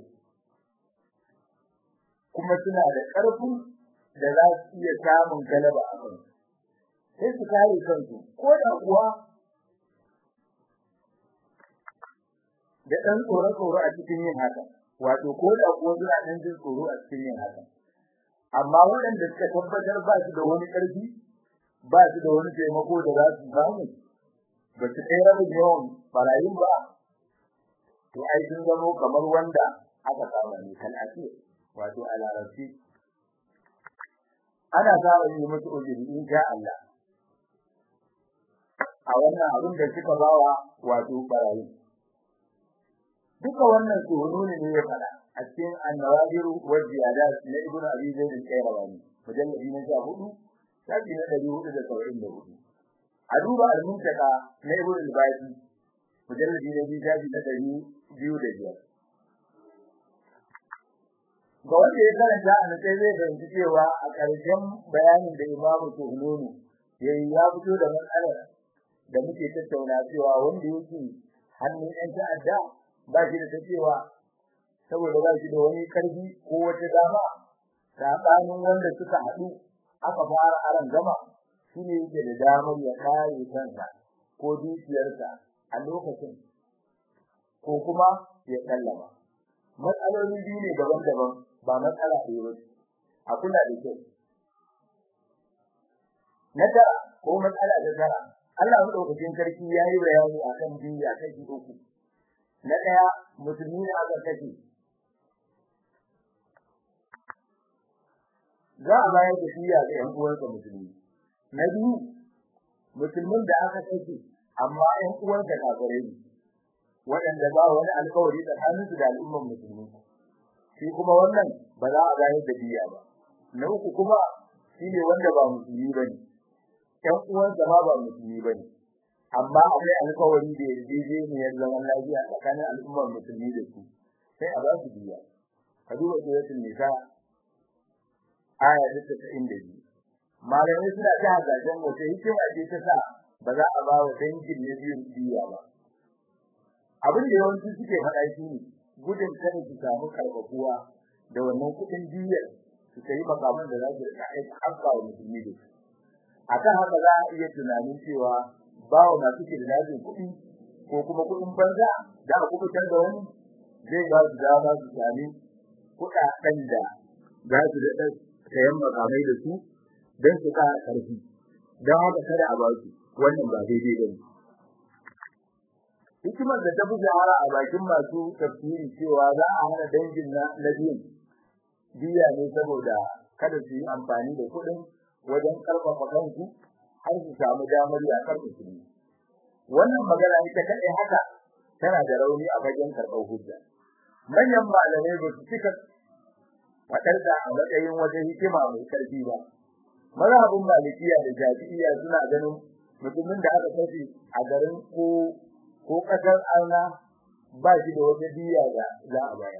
kuma suna da ƙarfin da za su iya samun galaba a kan sai su kare kansu ko da kuwa da ɗan tsoro-tsoro a cikin yin haka wato ko da kuwa suna ɗan jin tsoro a cikin yin haka amma waɗanda suka tabbatar ba su da wani ƙarfi ba su da wani taimako da za su samu ba su kai rabin yawan barayin ba to ai sun zamo kamar wanda aka kama ne kan asir wato a larabci ana samun yi musu ujiri in sha Allah a wannan abin da suka bawa wato barayi duka wannan tsoro ne ya fada a cikin annawadiru wa ziyadat na ibn abi zaid al-qayrawani mujalladi na 14 shafi na 474 a duba al-muntaka na ibn al-baqi mujalladi na 2 shafi na 205 ga wanda ya karanta a nan sai zai fahimci cewa a ƙarshen bayanin da imamu tuhununu yayi ya fito da matsalar da muke tattauna cewa wanda yake hannun yan ta'adda ba shi da cewa saboda ba shi da wani karfi ko wata dama sabanin wanda suka haɗu aka fara aran gama shi ne yake da damar ya kare kansa ko dukiyarsa a lokacin ko kuma ya sallama matsaloli biyu ne daban-daban ba matsala ɗaya ba a kula da kyau na tara ko matsala da tara Allah madaukakin sarki yayi bayani akan biya kashi uku na daya musulmi ne aka kace za a bayar da biya ga ƴan uwansa musulmi na biyu musulmin da aka kace amma ƴan uwansa kafirai ne waɗanda ba wani alƙawari tsakaninsu da al'ummar musulmi shi kuma wannan ba za a bayar da biya ba na uku kuma shine wanda ba musulmi bane ƴan uwansa ma ba musulmi bane amma akwai alƙawari da yarjejeniyar zaman lafiya tsakanin al'ummar musulmi da su sai a ba su biya ka duba suratul nisa aya ta 92 malamai suna ta hadajen wata hikima ce ta sa ba za a ba wa dangin na biyun biya ba abin da yawanci suke faɗa shi ne gudun kada su samu karɓakuwa da wannan kuɗin biyar su kai makaman da za su rika aika haka wa musulmi da su akan haka za a iya tunanin cewa ba wa masu kirlajin kuɗi ko kuma kuɗin banza da a kubutar da wani zai ba su dama su sami kuɗaɗen da za su daɗa sayan makamai da su don su ƙara ƙarfi don haka kada a ba su wannan ba daidai ba ne hikimar da ta fi shahara a bakin masu tafsiri cewa za a hana dangin na na biyun biya ne saboda kada su yi amfani da kuɗin wajen ƙarfafa kansu har su samu damar yaƙar musulmi wannan magana ita kaɗai haka tana da rauni a fagen karɓar hujja manyan malamai ba su cika fadar da a matsayin wata hikima mai karfi ba mazhabin malikiya da shafi'iyya suna ganin mutumin da aka kashe a garin ko ko kasar arna ba shi da wata diya da za a bayar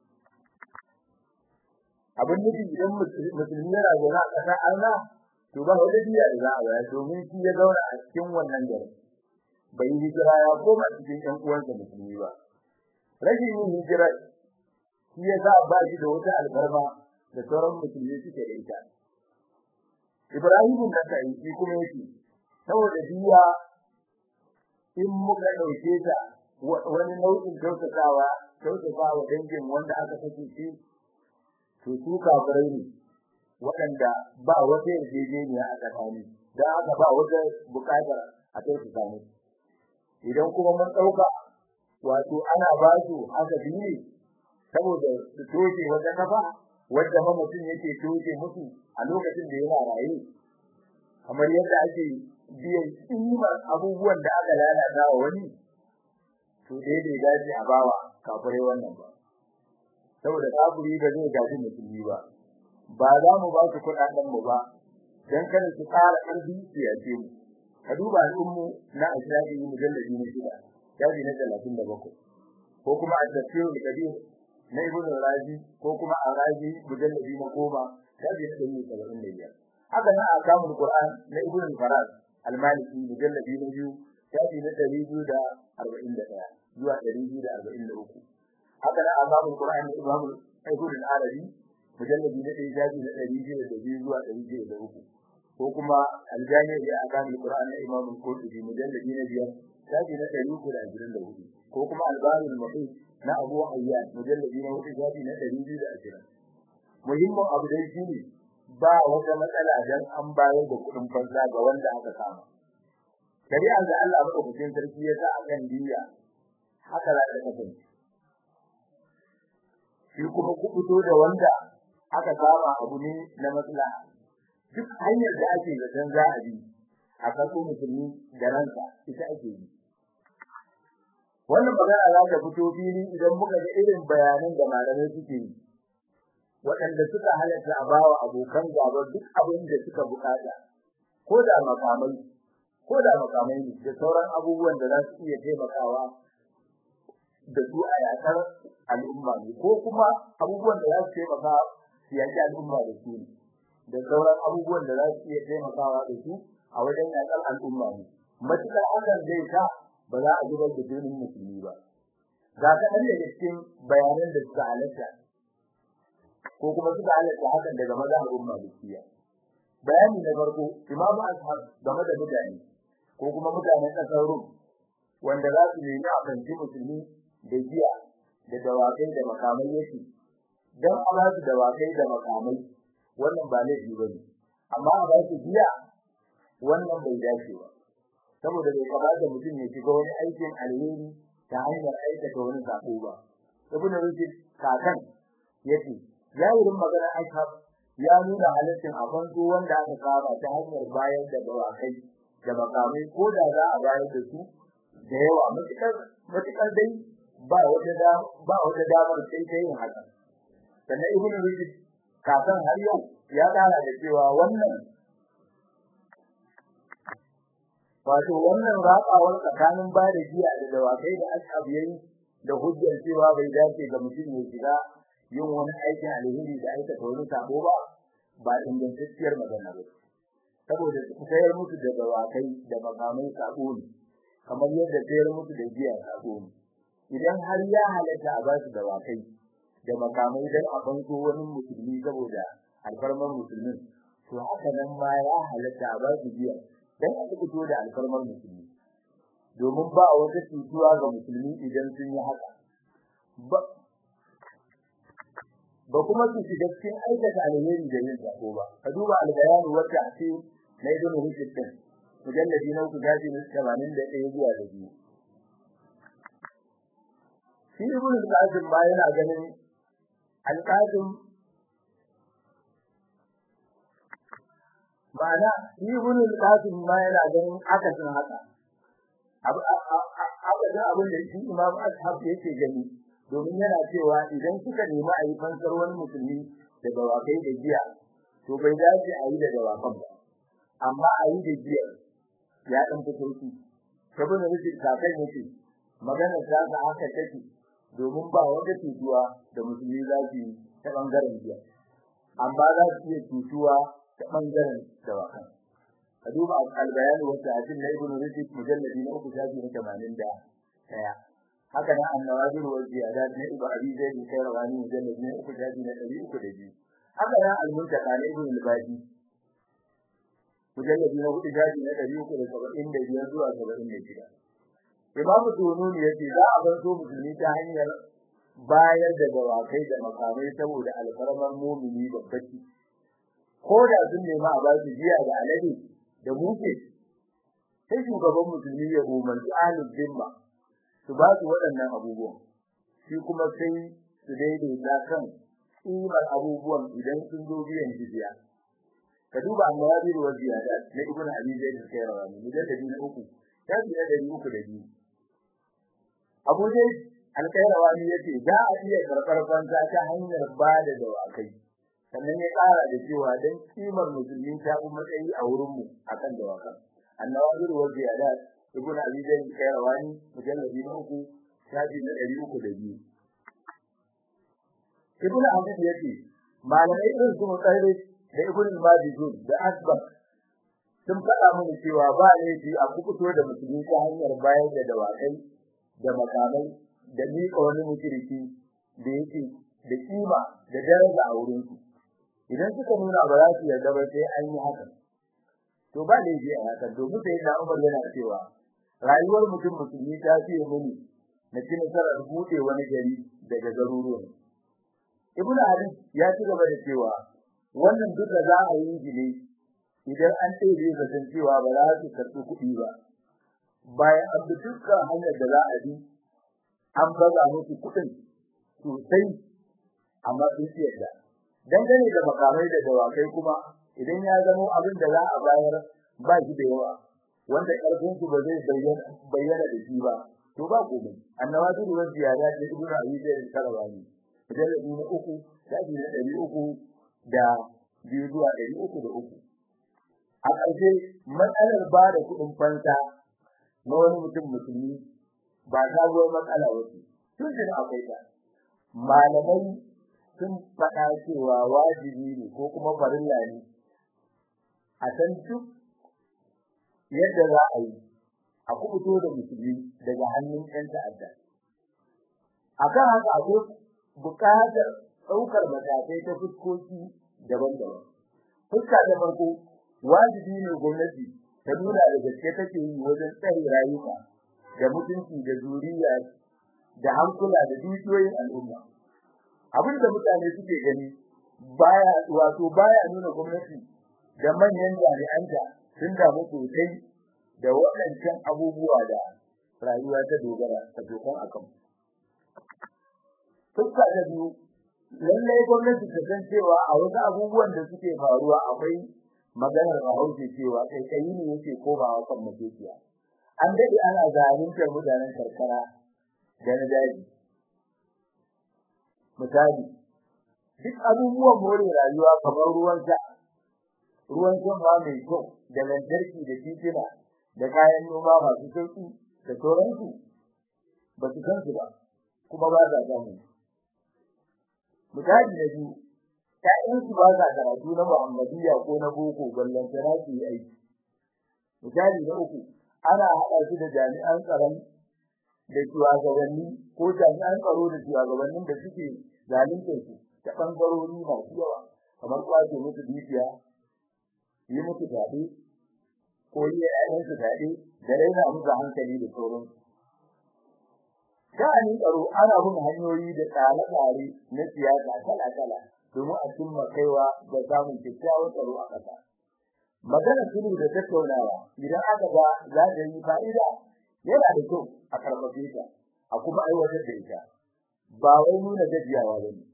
abin nufi idan musulmi yana zaune a kasar arna to ba wata diya da za a bayar domin shi ya zauna a cikin wannan garin bai hijira ya koma cikin ƴan uwansa musulmi ba rashin yin hijira shi ya sa ba shi da wata albarma da sauran musulmi suke da ita Ibrahim da kai shi kuma yake saboda diya in muka dauke ta wani nau'in kyautatawa kyautatawa dangin wanda aka sake shi to su kafirai ne waɗanda ba wata yarjejeniya a tsakani dan haka ba wata buƙatar a kyautata musu idan kuma mun dauka wato ana ba su haka biye saboda su toke wata kafa wanda ma mutum yake toke musu a lokacin da yana raye kamar yadda ake biyan kimar abubuwan da aka lalata wa wani to dai bai dace a bawa kafirai wannan ba saboda kafiri ba zai gaji musulmi ba ba za mu ba su kuɗaɗen mu ba dan kada su ƙara ƙarfi su yace mu ka duba al'ummu na ashabi mujalladi na shida yaji na 37 ko kuma at-tafsir al-kabir na ibn razi ko kuma arazi mujalladi na goma yaji na 75 haka na akamul qur'an na ibn faraz al-maliki mujalladi na biyu yaji na 241 zuwa 243 haka na akamul qur'an na ibn ibn al-arabi mujalladi na 1 yaji na 202 zuwa 203 ko kuma aljami da akamul qur'an na imam al-qurtubi mujalladi na biyar shafi na 324 ko kuma albarul muhit na abu hayyan mujalladi na hudu shafi na 220 muhimmin abu dai shine ba wata matsala dan an bayar da kudin fansa ga wanda aka kama shari'ar da Allah madaukakin sarki ya sa akan diya haka za ta kasance shi kuma kubuto da wanda aka kama abu ne na maslaha duk hanyar da ake zaton za a bi a karɓo musulmi da ranka ita ake yi wannan magana za ta fito fili idan muka ga irin bayanan da malamai suke yi waɗanda suka halatta a bawa abokan gaba duk abin da suka bukata ko da makamai ko da makamai ne da sauran abubuwan da za su iya taimakawa da su a yakar al'umma ne ko kuma abubuwan da za su taimaka su yaki al'umma da su ne da sauran abubuwan da za su iya taimakawa da su a wajen yakar al'umma ne matukar hakan zai sa ba za a zubar da jinin musulmi ba ga kaɗan daga cikin bayanan da suka halatta ko kuma suka halatta hakan daga mazhabin malikiya bayani na farko imam ashab game da mutane ko kuma mutanen ƙasar rum wanda za su nemi a kanci musulmi da giya da dawakai da makamai yake dan a ba su dawakai da makamai wannan ba laifi bane amma a ba su giya wannan bai dace ba saboda bai kamata mutum ya shiga wani aikin alheri ta hanyar aikata wani sako ba ibn rushd kakan yace yayin magana ashab ya nuna halaccin a fanto wanda aka saba ta hanyar bayar da dawakai da makamai ko da za a bayar da su da yawa matukar matukar dai ba wata da ba wata damar sai ta yin haka sannan ibn rushd kakan har yau ya kara da cewa wannan wato wannan raƙawar tsakanin ba da giya da dawakai da ashab yayi da hujjar cewa bai dace ga mutum ya shiga yin wani aikin alheri da aikata wani sabo ba ba ingantacciyar magana ba saboda sayar musu da dawakai da makamai sabo ne kamar yadda sayar musu da giya sabo ne idan har ya halatta a ba su dawakai da makamai dan a banko wani musulmi saboda alfarman musulmin to haka nan ma ya halatta a ba su giya dan a fito da alfarmar musulmi domin ba wata cutuwa ga musulmi idan sun yi haka ba ba kuma su shiga cikin aikata alheri da yin sako ba ka duba albayani wata a ce na ibn rushd din mujalladi na uku gaji na 81 zuwa da biyu shi ibn al-qasim ba yana ganin al-qasim ma'ana ibn al-qasim ma yana ganin akasin haka abu da abin da shi imam ashab yake gani domin yana cewa idan suka nemi a yi fansar wani musulmi da dawakai da giya to bai dace a yi da dawakan ba amma a yi da giya ya dan fito shi saboda rikin kakan yake magana ta ga haka take domin ba wanda tutuwa da musulmi za su yi ta bangaren giya amma za su iya tutuwa ta bangaren dawakan ka duba al-bayan wa ta'dil na ibn rushd mujalladi na uku shafi na 81 haka nan an-nawazir wa ziyadat na ibn abi zaid al-qayrawani mujalladi na uku shafi na 302 haka nan al-muntaqa na ibn al-badi mujalladi na hudu shafi na 375 zuwa 76 Imam Tununi yace za a bar so musulmi ta hanyar bayar da dawakai da makamai saboda alfarmar mumini babbaci ko da sun nemi a ba su jiya da alade da muke sai shugaban musulmi ya umarci ahlul zimma su ba su waɗannan abubuwan shi kuma sai su daidaita kan kimar abubuwan idan sun zo biyan jizya ka duba annabi wa ziyada na ibn abi zaid al-qayrawani mujalladi na uku shafi na dari uku da biyu abu dai al-qayrawani yace za a iya karɓar fansa ta hanyar ba da dawakai sannan ya ƙara da cewa dan kimar musulmi ta fi matsayi a wurin mu akan dawakan annawazir wa ziyadat ibn abi zaid al-qayrawani mujalladi na uku shafi na dari uku da biyu ibn abi yace malamai irin su mutsarri da ibn al-majid da asbab sun faɗa mana cewa ba laifi a kukuto da musulmi ta hanyar bayar da dawakai da makamai da miƙa wani mushriki da yake da kima da daraja a wurin su idan suka nuna ba za su yarda ba sai an yi haka to ba laifi a haka domin sai da Umar yana cewa rayuwar mutum musulmi ta fiye muni na ci nasarar buɗe wani gari daga garuruwan Ibn Ali ya ci gaba da cewa wannan duka za a yi gine idan an tsere zaton cewa ba za su karɓi kuɗi ba bayan an bi dukkan hanyar da za a bi an baza musu kuɗin sosai amma sun ci yadda dangane da makamai da dawakai kuma idan ya zama abin da za a bayar ba shi da yawa wanda ƙarfin su ba zai bayyana da shi ba to ba komai annawatu da ziyada da ibnu abi zaid karawani mujalladi na uku shafi na ɗari uku da biyu zuwa ɗari uku da uku a ƙarshe matsalar ba da kuɗin fansa na wani mutum musulmi ba sabuwar matsala wace tun da akwai ta malamai sun faɗa cewa wajibi ne ko kuma farilla ne a san duk yadda za a yi a kubuto da musulmi daga hannun ƴan ta'adda akan haka akwai buƙatar ɗaukar matakai ta fuskoki daban-daban fuska ta farko wajibi ne gwamnati ta nuna da gaske take yi wajen tsare rayuka da mutunci da zuriya da hankula da dukiyoyin al'umma abin da mutane suke gani baya wato baya nuna gwamnati da manyan jami'anta sun damu sosai da waɗancan abubuwa da rayuwa ta dogara ta dokan akan fuska ta biyu lallai gwamnati ta san cewa a wasu abubuwan da suke faruwa akwai maganar Bahaushe cewa kai kai ne yake komawa kan makekiya an dade ana zaluntar mutanen karkara da na daji misali duk abubuwan more rayuwa kamar ruwan sha ruwan sha ma mai kyau da lantarki da titina da kayan noma masu sauki da sauransu ba su san su ba kuma ba za samu misali na biyu ƴaƴansu ba sa karatu na Muhammadiyya ko na boko ballan tana su yi aiki misali na uku ana haɗa su da jami'an tsaron da shugabanni ko jami'an tsaro da shugabannin da suke zalunta su ta ɓangarori masu yawa kamar kwace musu dukiya yi musu fyaɗe ko yi ƴaƴansu fyaɗe da raina musu hankali da sauransu sha'anin tsaro ana bin hanyoyi da tsare-tsare na siyasa kala-kala domin a cimma kaiwa da samun kyakkyawan tsaro a ƙasa. Magana sulhu da tattaunawa idan aka ga za ta yi fa'ida yana da kyau a karfafe ta a kuma aiwatar da ita ba wai nuna gajiyawa ba ne.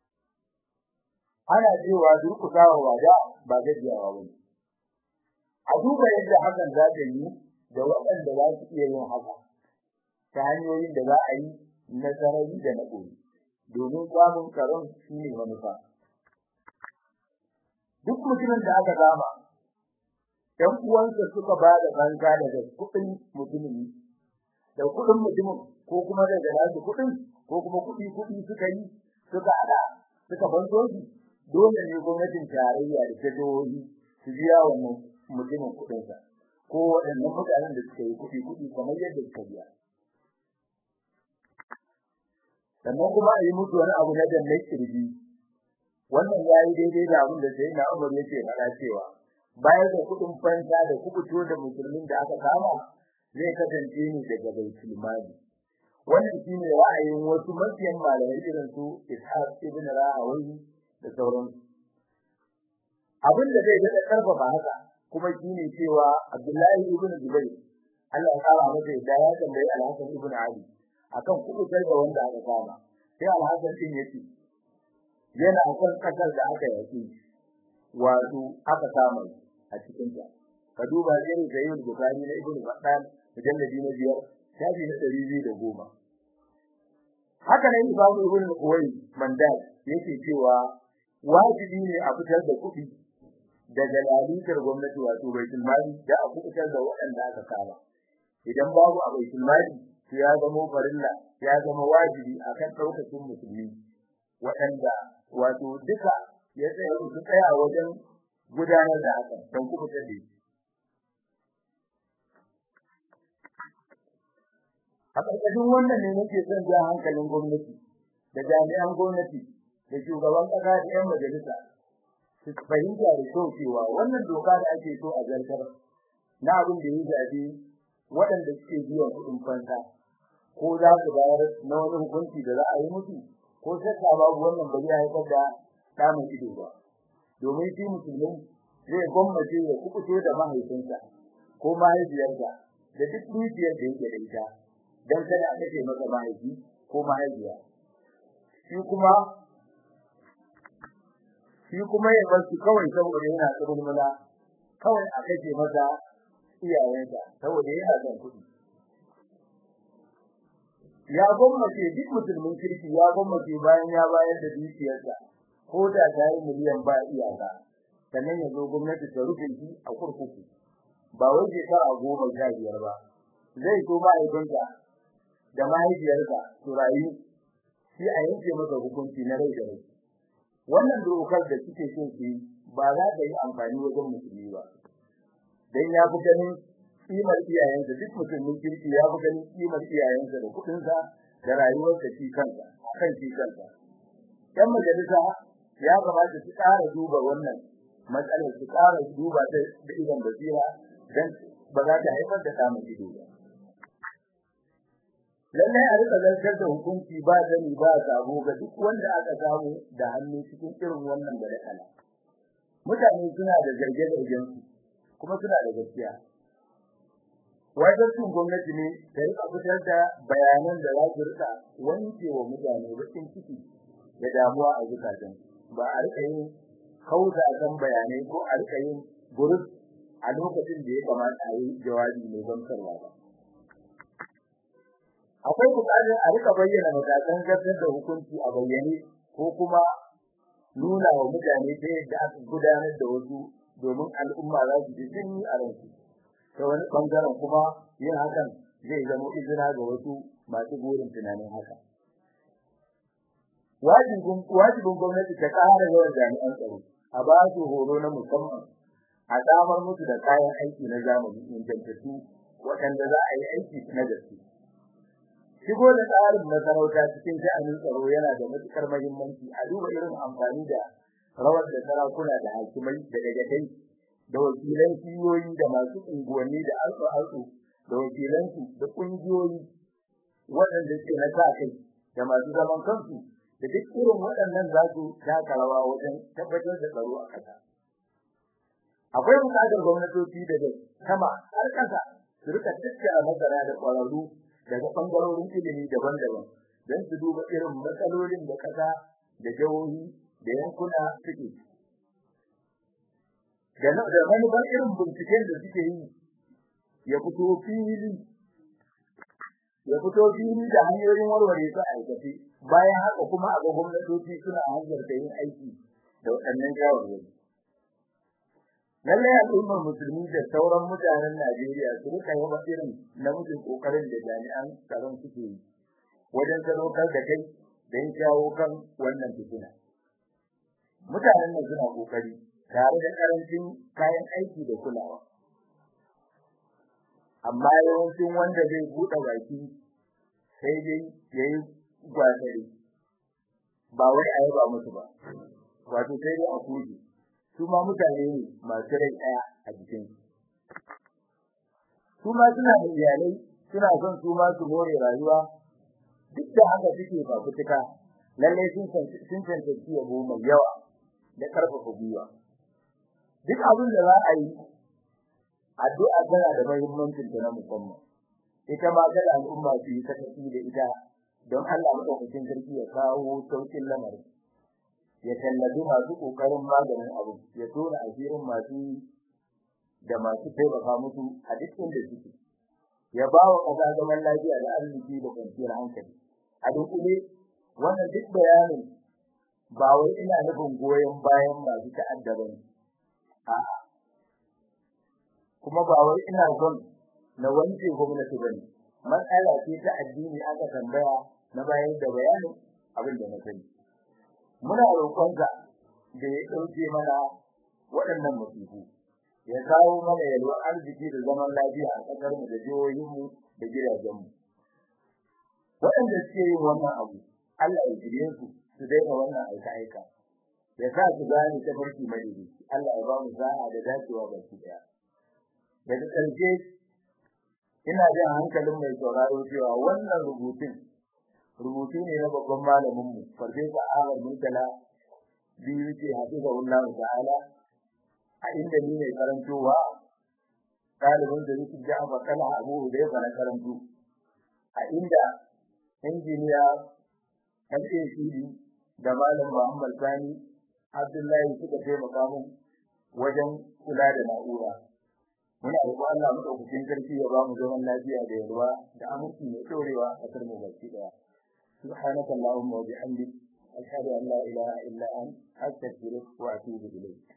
Ana cewa durƙusawa wada ba gajiyawa ba ne. A duba yadda hakan za ta yi da waɗanda za su iya yin haka ta hanyoyin da za a yi na sarari da na ɓoye. domin samun tsaron shi ne manufa. duk mutumin da aka kama ɗan uwansa suka ba da banka daga kuɗin mutumin da kuɗin mutumin ko kuma daga nasu kuɗin ko kuma kuɗi kuɗi suka yi suka hada suka banzo shi dole ne gwamnatin tarayya da ta jihohi su biya wannan mutumin kuɗinsa ko waɗannan mutanen da suka yi kuɗi kuɗi kamar yadda suka biya sannan kuma a yi musu wani abu na dannan kirji wannan ya yi daidai da abin da sai na umar yake faɗa cewa bayan da kuɗin fansa da kubuto da musulmin da aka kama zai kasance ne daga baitul mali wannan shine ra'ayin wasu mafiyan malamai irin su ishaq ibn rahawi da sauransu abin da zai daɗa ƙarfafa haka kuma shine cewa abdullahi ibn zubair Allah ya kara masa yadda ya tambayi alhassan ibn ali akan kubutar da wanda aka kama sai alhassan din yace yana kan kasar da aka yaki wato aka kama a cikin ta ka duba irin da yin bukari na ibnu battal mujalladi na biyar shafi na ɗari biyu da goma haka ne imamu ibn kuwai mandal yake cewa wajibi ne a fitar da kuɗi daga lalitar gwamnati wato baitul mali da a fitar da waɗanda aka kama idan babu a baitul mali to ya zama farilla ya zama wajibi akan ɗaukacin musulmi waɗanda wato duka ya tsaya su tsaya wajen gudanar da hakan don kuma ta dai a ƙarƙashin wannan ne nake son ja hankalin gwamnati da jami'an gwamnati da shugaban ƙasa da 'yan majalisa su fahimta da kyau cewa wannan doka da ake so a zartar na abin da ya zaɓi waɗanda suke biyan kuɗin fansa ko za su bayar na wani hukunci da za a yi musu ko shakka babu wannan ba zai haifar da samun ido ba domin shi musulmi zai gwammace ya kubuto da mahaifinsa ko mahaifiyarsa da duk dukiyar da yake da ita don kada a kace masa mahaifi ko mahaifiya shi kuma shi kuma ya bar su kawai saboda yana tsirin mula kawai a kace masa iyayensa saboda yana son kuɗi ya gwammace duk musulmin kirki ya gwammace bayan ya bayar da dukiyarsa ko da ta yi miliyan ba iyaka sannan ya zo gwamnati ta rufe shi a kurkuku ba wai shekara goma sha biyar ba zai so mahaifinsa da mahaifiyarsa su rayu shi a yanke masa hukunci na rai da rai wannan dokar da suke so su yi ba za ta yi amfani wajen musulmi ba dan ya fi ganin kimar iyayensa duk musulmin kirki ya fi ganin kimar iyayensa da kuɗinsa da rayuwarsa shi kansa kan shi kansa yan majalisa ya kamata su ƙara duba wannan matsalar su ƙara duba ta da idan basira dan ba za ta haifar da samun ido ba lallai a rika zartar da hukunci ba zani ba sabo ga duk wanda aka samu da hannu cikin irin wannan badakala mutane suna da zarge-zargen su kuma suna da gaskiya wajen gwamnati ne ta rika fitar da bayanan da za su rika wanke wa mutane bakin ciki da damuwa a zukatan ba a rika yin kauda kan bayanai ko a rika yin gurus a lokacin da ya kamata a yi jawabi mai gamsarwa ba akwai buƙatar a rika bayyana matakan zartar da hukunci a bayyane ko kuma nuna wa mutane ta yadda aka gudanar da wasu domin al'umma za su ji jini a ransu ta wani ɓangaren kuma yin hakan zai zama izina ga wasu masu burin tunanin haka wajibin wajibin gwamnati ta ƙara yawan jami'an tsaro a ba su horo na musamman a samar musu da kayan aiki na zamani ingantattu waɗanda za a yi aiki na gaske shigo da tsarin masarauta cikin sha'anin tsaro yana da matukar muhimmanci a duba irin amfani da rawar da sarakuna da hakimai da dagatai da wakilan kiyoyi da masu unguwanni da alƙa-alƙu da wakilansu da ƙungiyoyi waɗanda ke na sa kai da masu zaman kansu da duk irin waɗannan za su taka rawa wajen tabbatar da tsaro a ƙasa. Akwai buƙatar gwamnatoci daga sama har ƙasa su rika tattara masana da ƙwararru daga ɓangarorin ilimi daban-daban don su duba irin matsalolin da ƙasa da jihohi da yankuna suke. Da manufar irin binciken da suke yi ya fito fili ya fito fili da hanyoyin warware su a aikace bayan haka kuma a ga gwamnatoci suna hanzarta yin aiki da waɗannan shawarwari. lallai al'ummar musulmi da sauran mutanen Najeriya su rika yaba irin namijin kokarin da jami'an tsaron suke yi wajen sadaukar da kai don shawo kan wannan fitina mutanen nan suna kokari tare da karancin kayan aiki da kulawa amma yawancin wanda zai buɗe baki sai dai yayi gwatari ba wai a yaba musu ba wato sai dai a kuje su ma mutane ne masu rai ɗaya a jikin su ma suna da iyalai suna son su ma su more rayuwa duk da haka suke fafutuka lalle sun sun tantance yabo mai yawa da karfafa gwiwa duk abin da za a yi addu'a tana da muhimmancin ta na musamman ita ma ga al'umma su yi sakaci da ita don Allah madaukakin sarki ya kawo saukin lamarin ya tallabi masu kokarin maganin abu ya tona asirin masu da masu taimaka musu a duk inda suke ya ba wa ƙasa zaman lafiya da arziki da kwanciyar hankali a dunkule wannan duk bayanin ba wai ina nufin goyon bayan masu ta'adda ba ne a'a kuma ba wai ina son na wanke gwamnati ba ne matsala ce ta addini aka tambaya na bayar da bayanin abin da na sani muna roƙonka da ya ɗauke mana waɗannan musibu ya kawo mana yalwar arziki da zaman lafiya a ƙasar mu da jihohin mu da gidajen mu waɗanda suke yin wannan abu Allah ya jire su su daina wannan aika aika ya sa su gane ta farki madidi Allah ya ba mu sa'a da dacewa baki daya daga ƙarshe ina jin hankalin mai sauraro cewa wannan rubutun rubutu ne na babban malamin mu farfesa Ahmad Murtala biyu ce hafiza Allah ta'ala a inda ni ne karantowa ɗalibin da Yusuf Ja'far Kala Abu da ya fara karanto a inda injiniya MACD da malam Muhammad Sani Abdullahi suka taimaka mun wajen kula da na'ura muna roƙon Allah mu dauki sarki ya ba mu zaman lafiya da yalwa da aminci mai dorewa a kasar mu baki daya subhanaka allahumma wa bihamdik ashhadu an la ilaha illa anta astaghfiruka wa atubu ilayk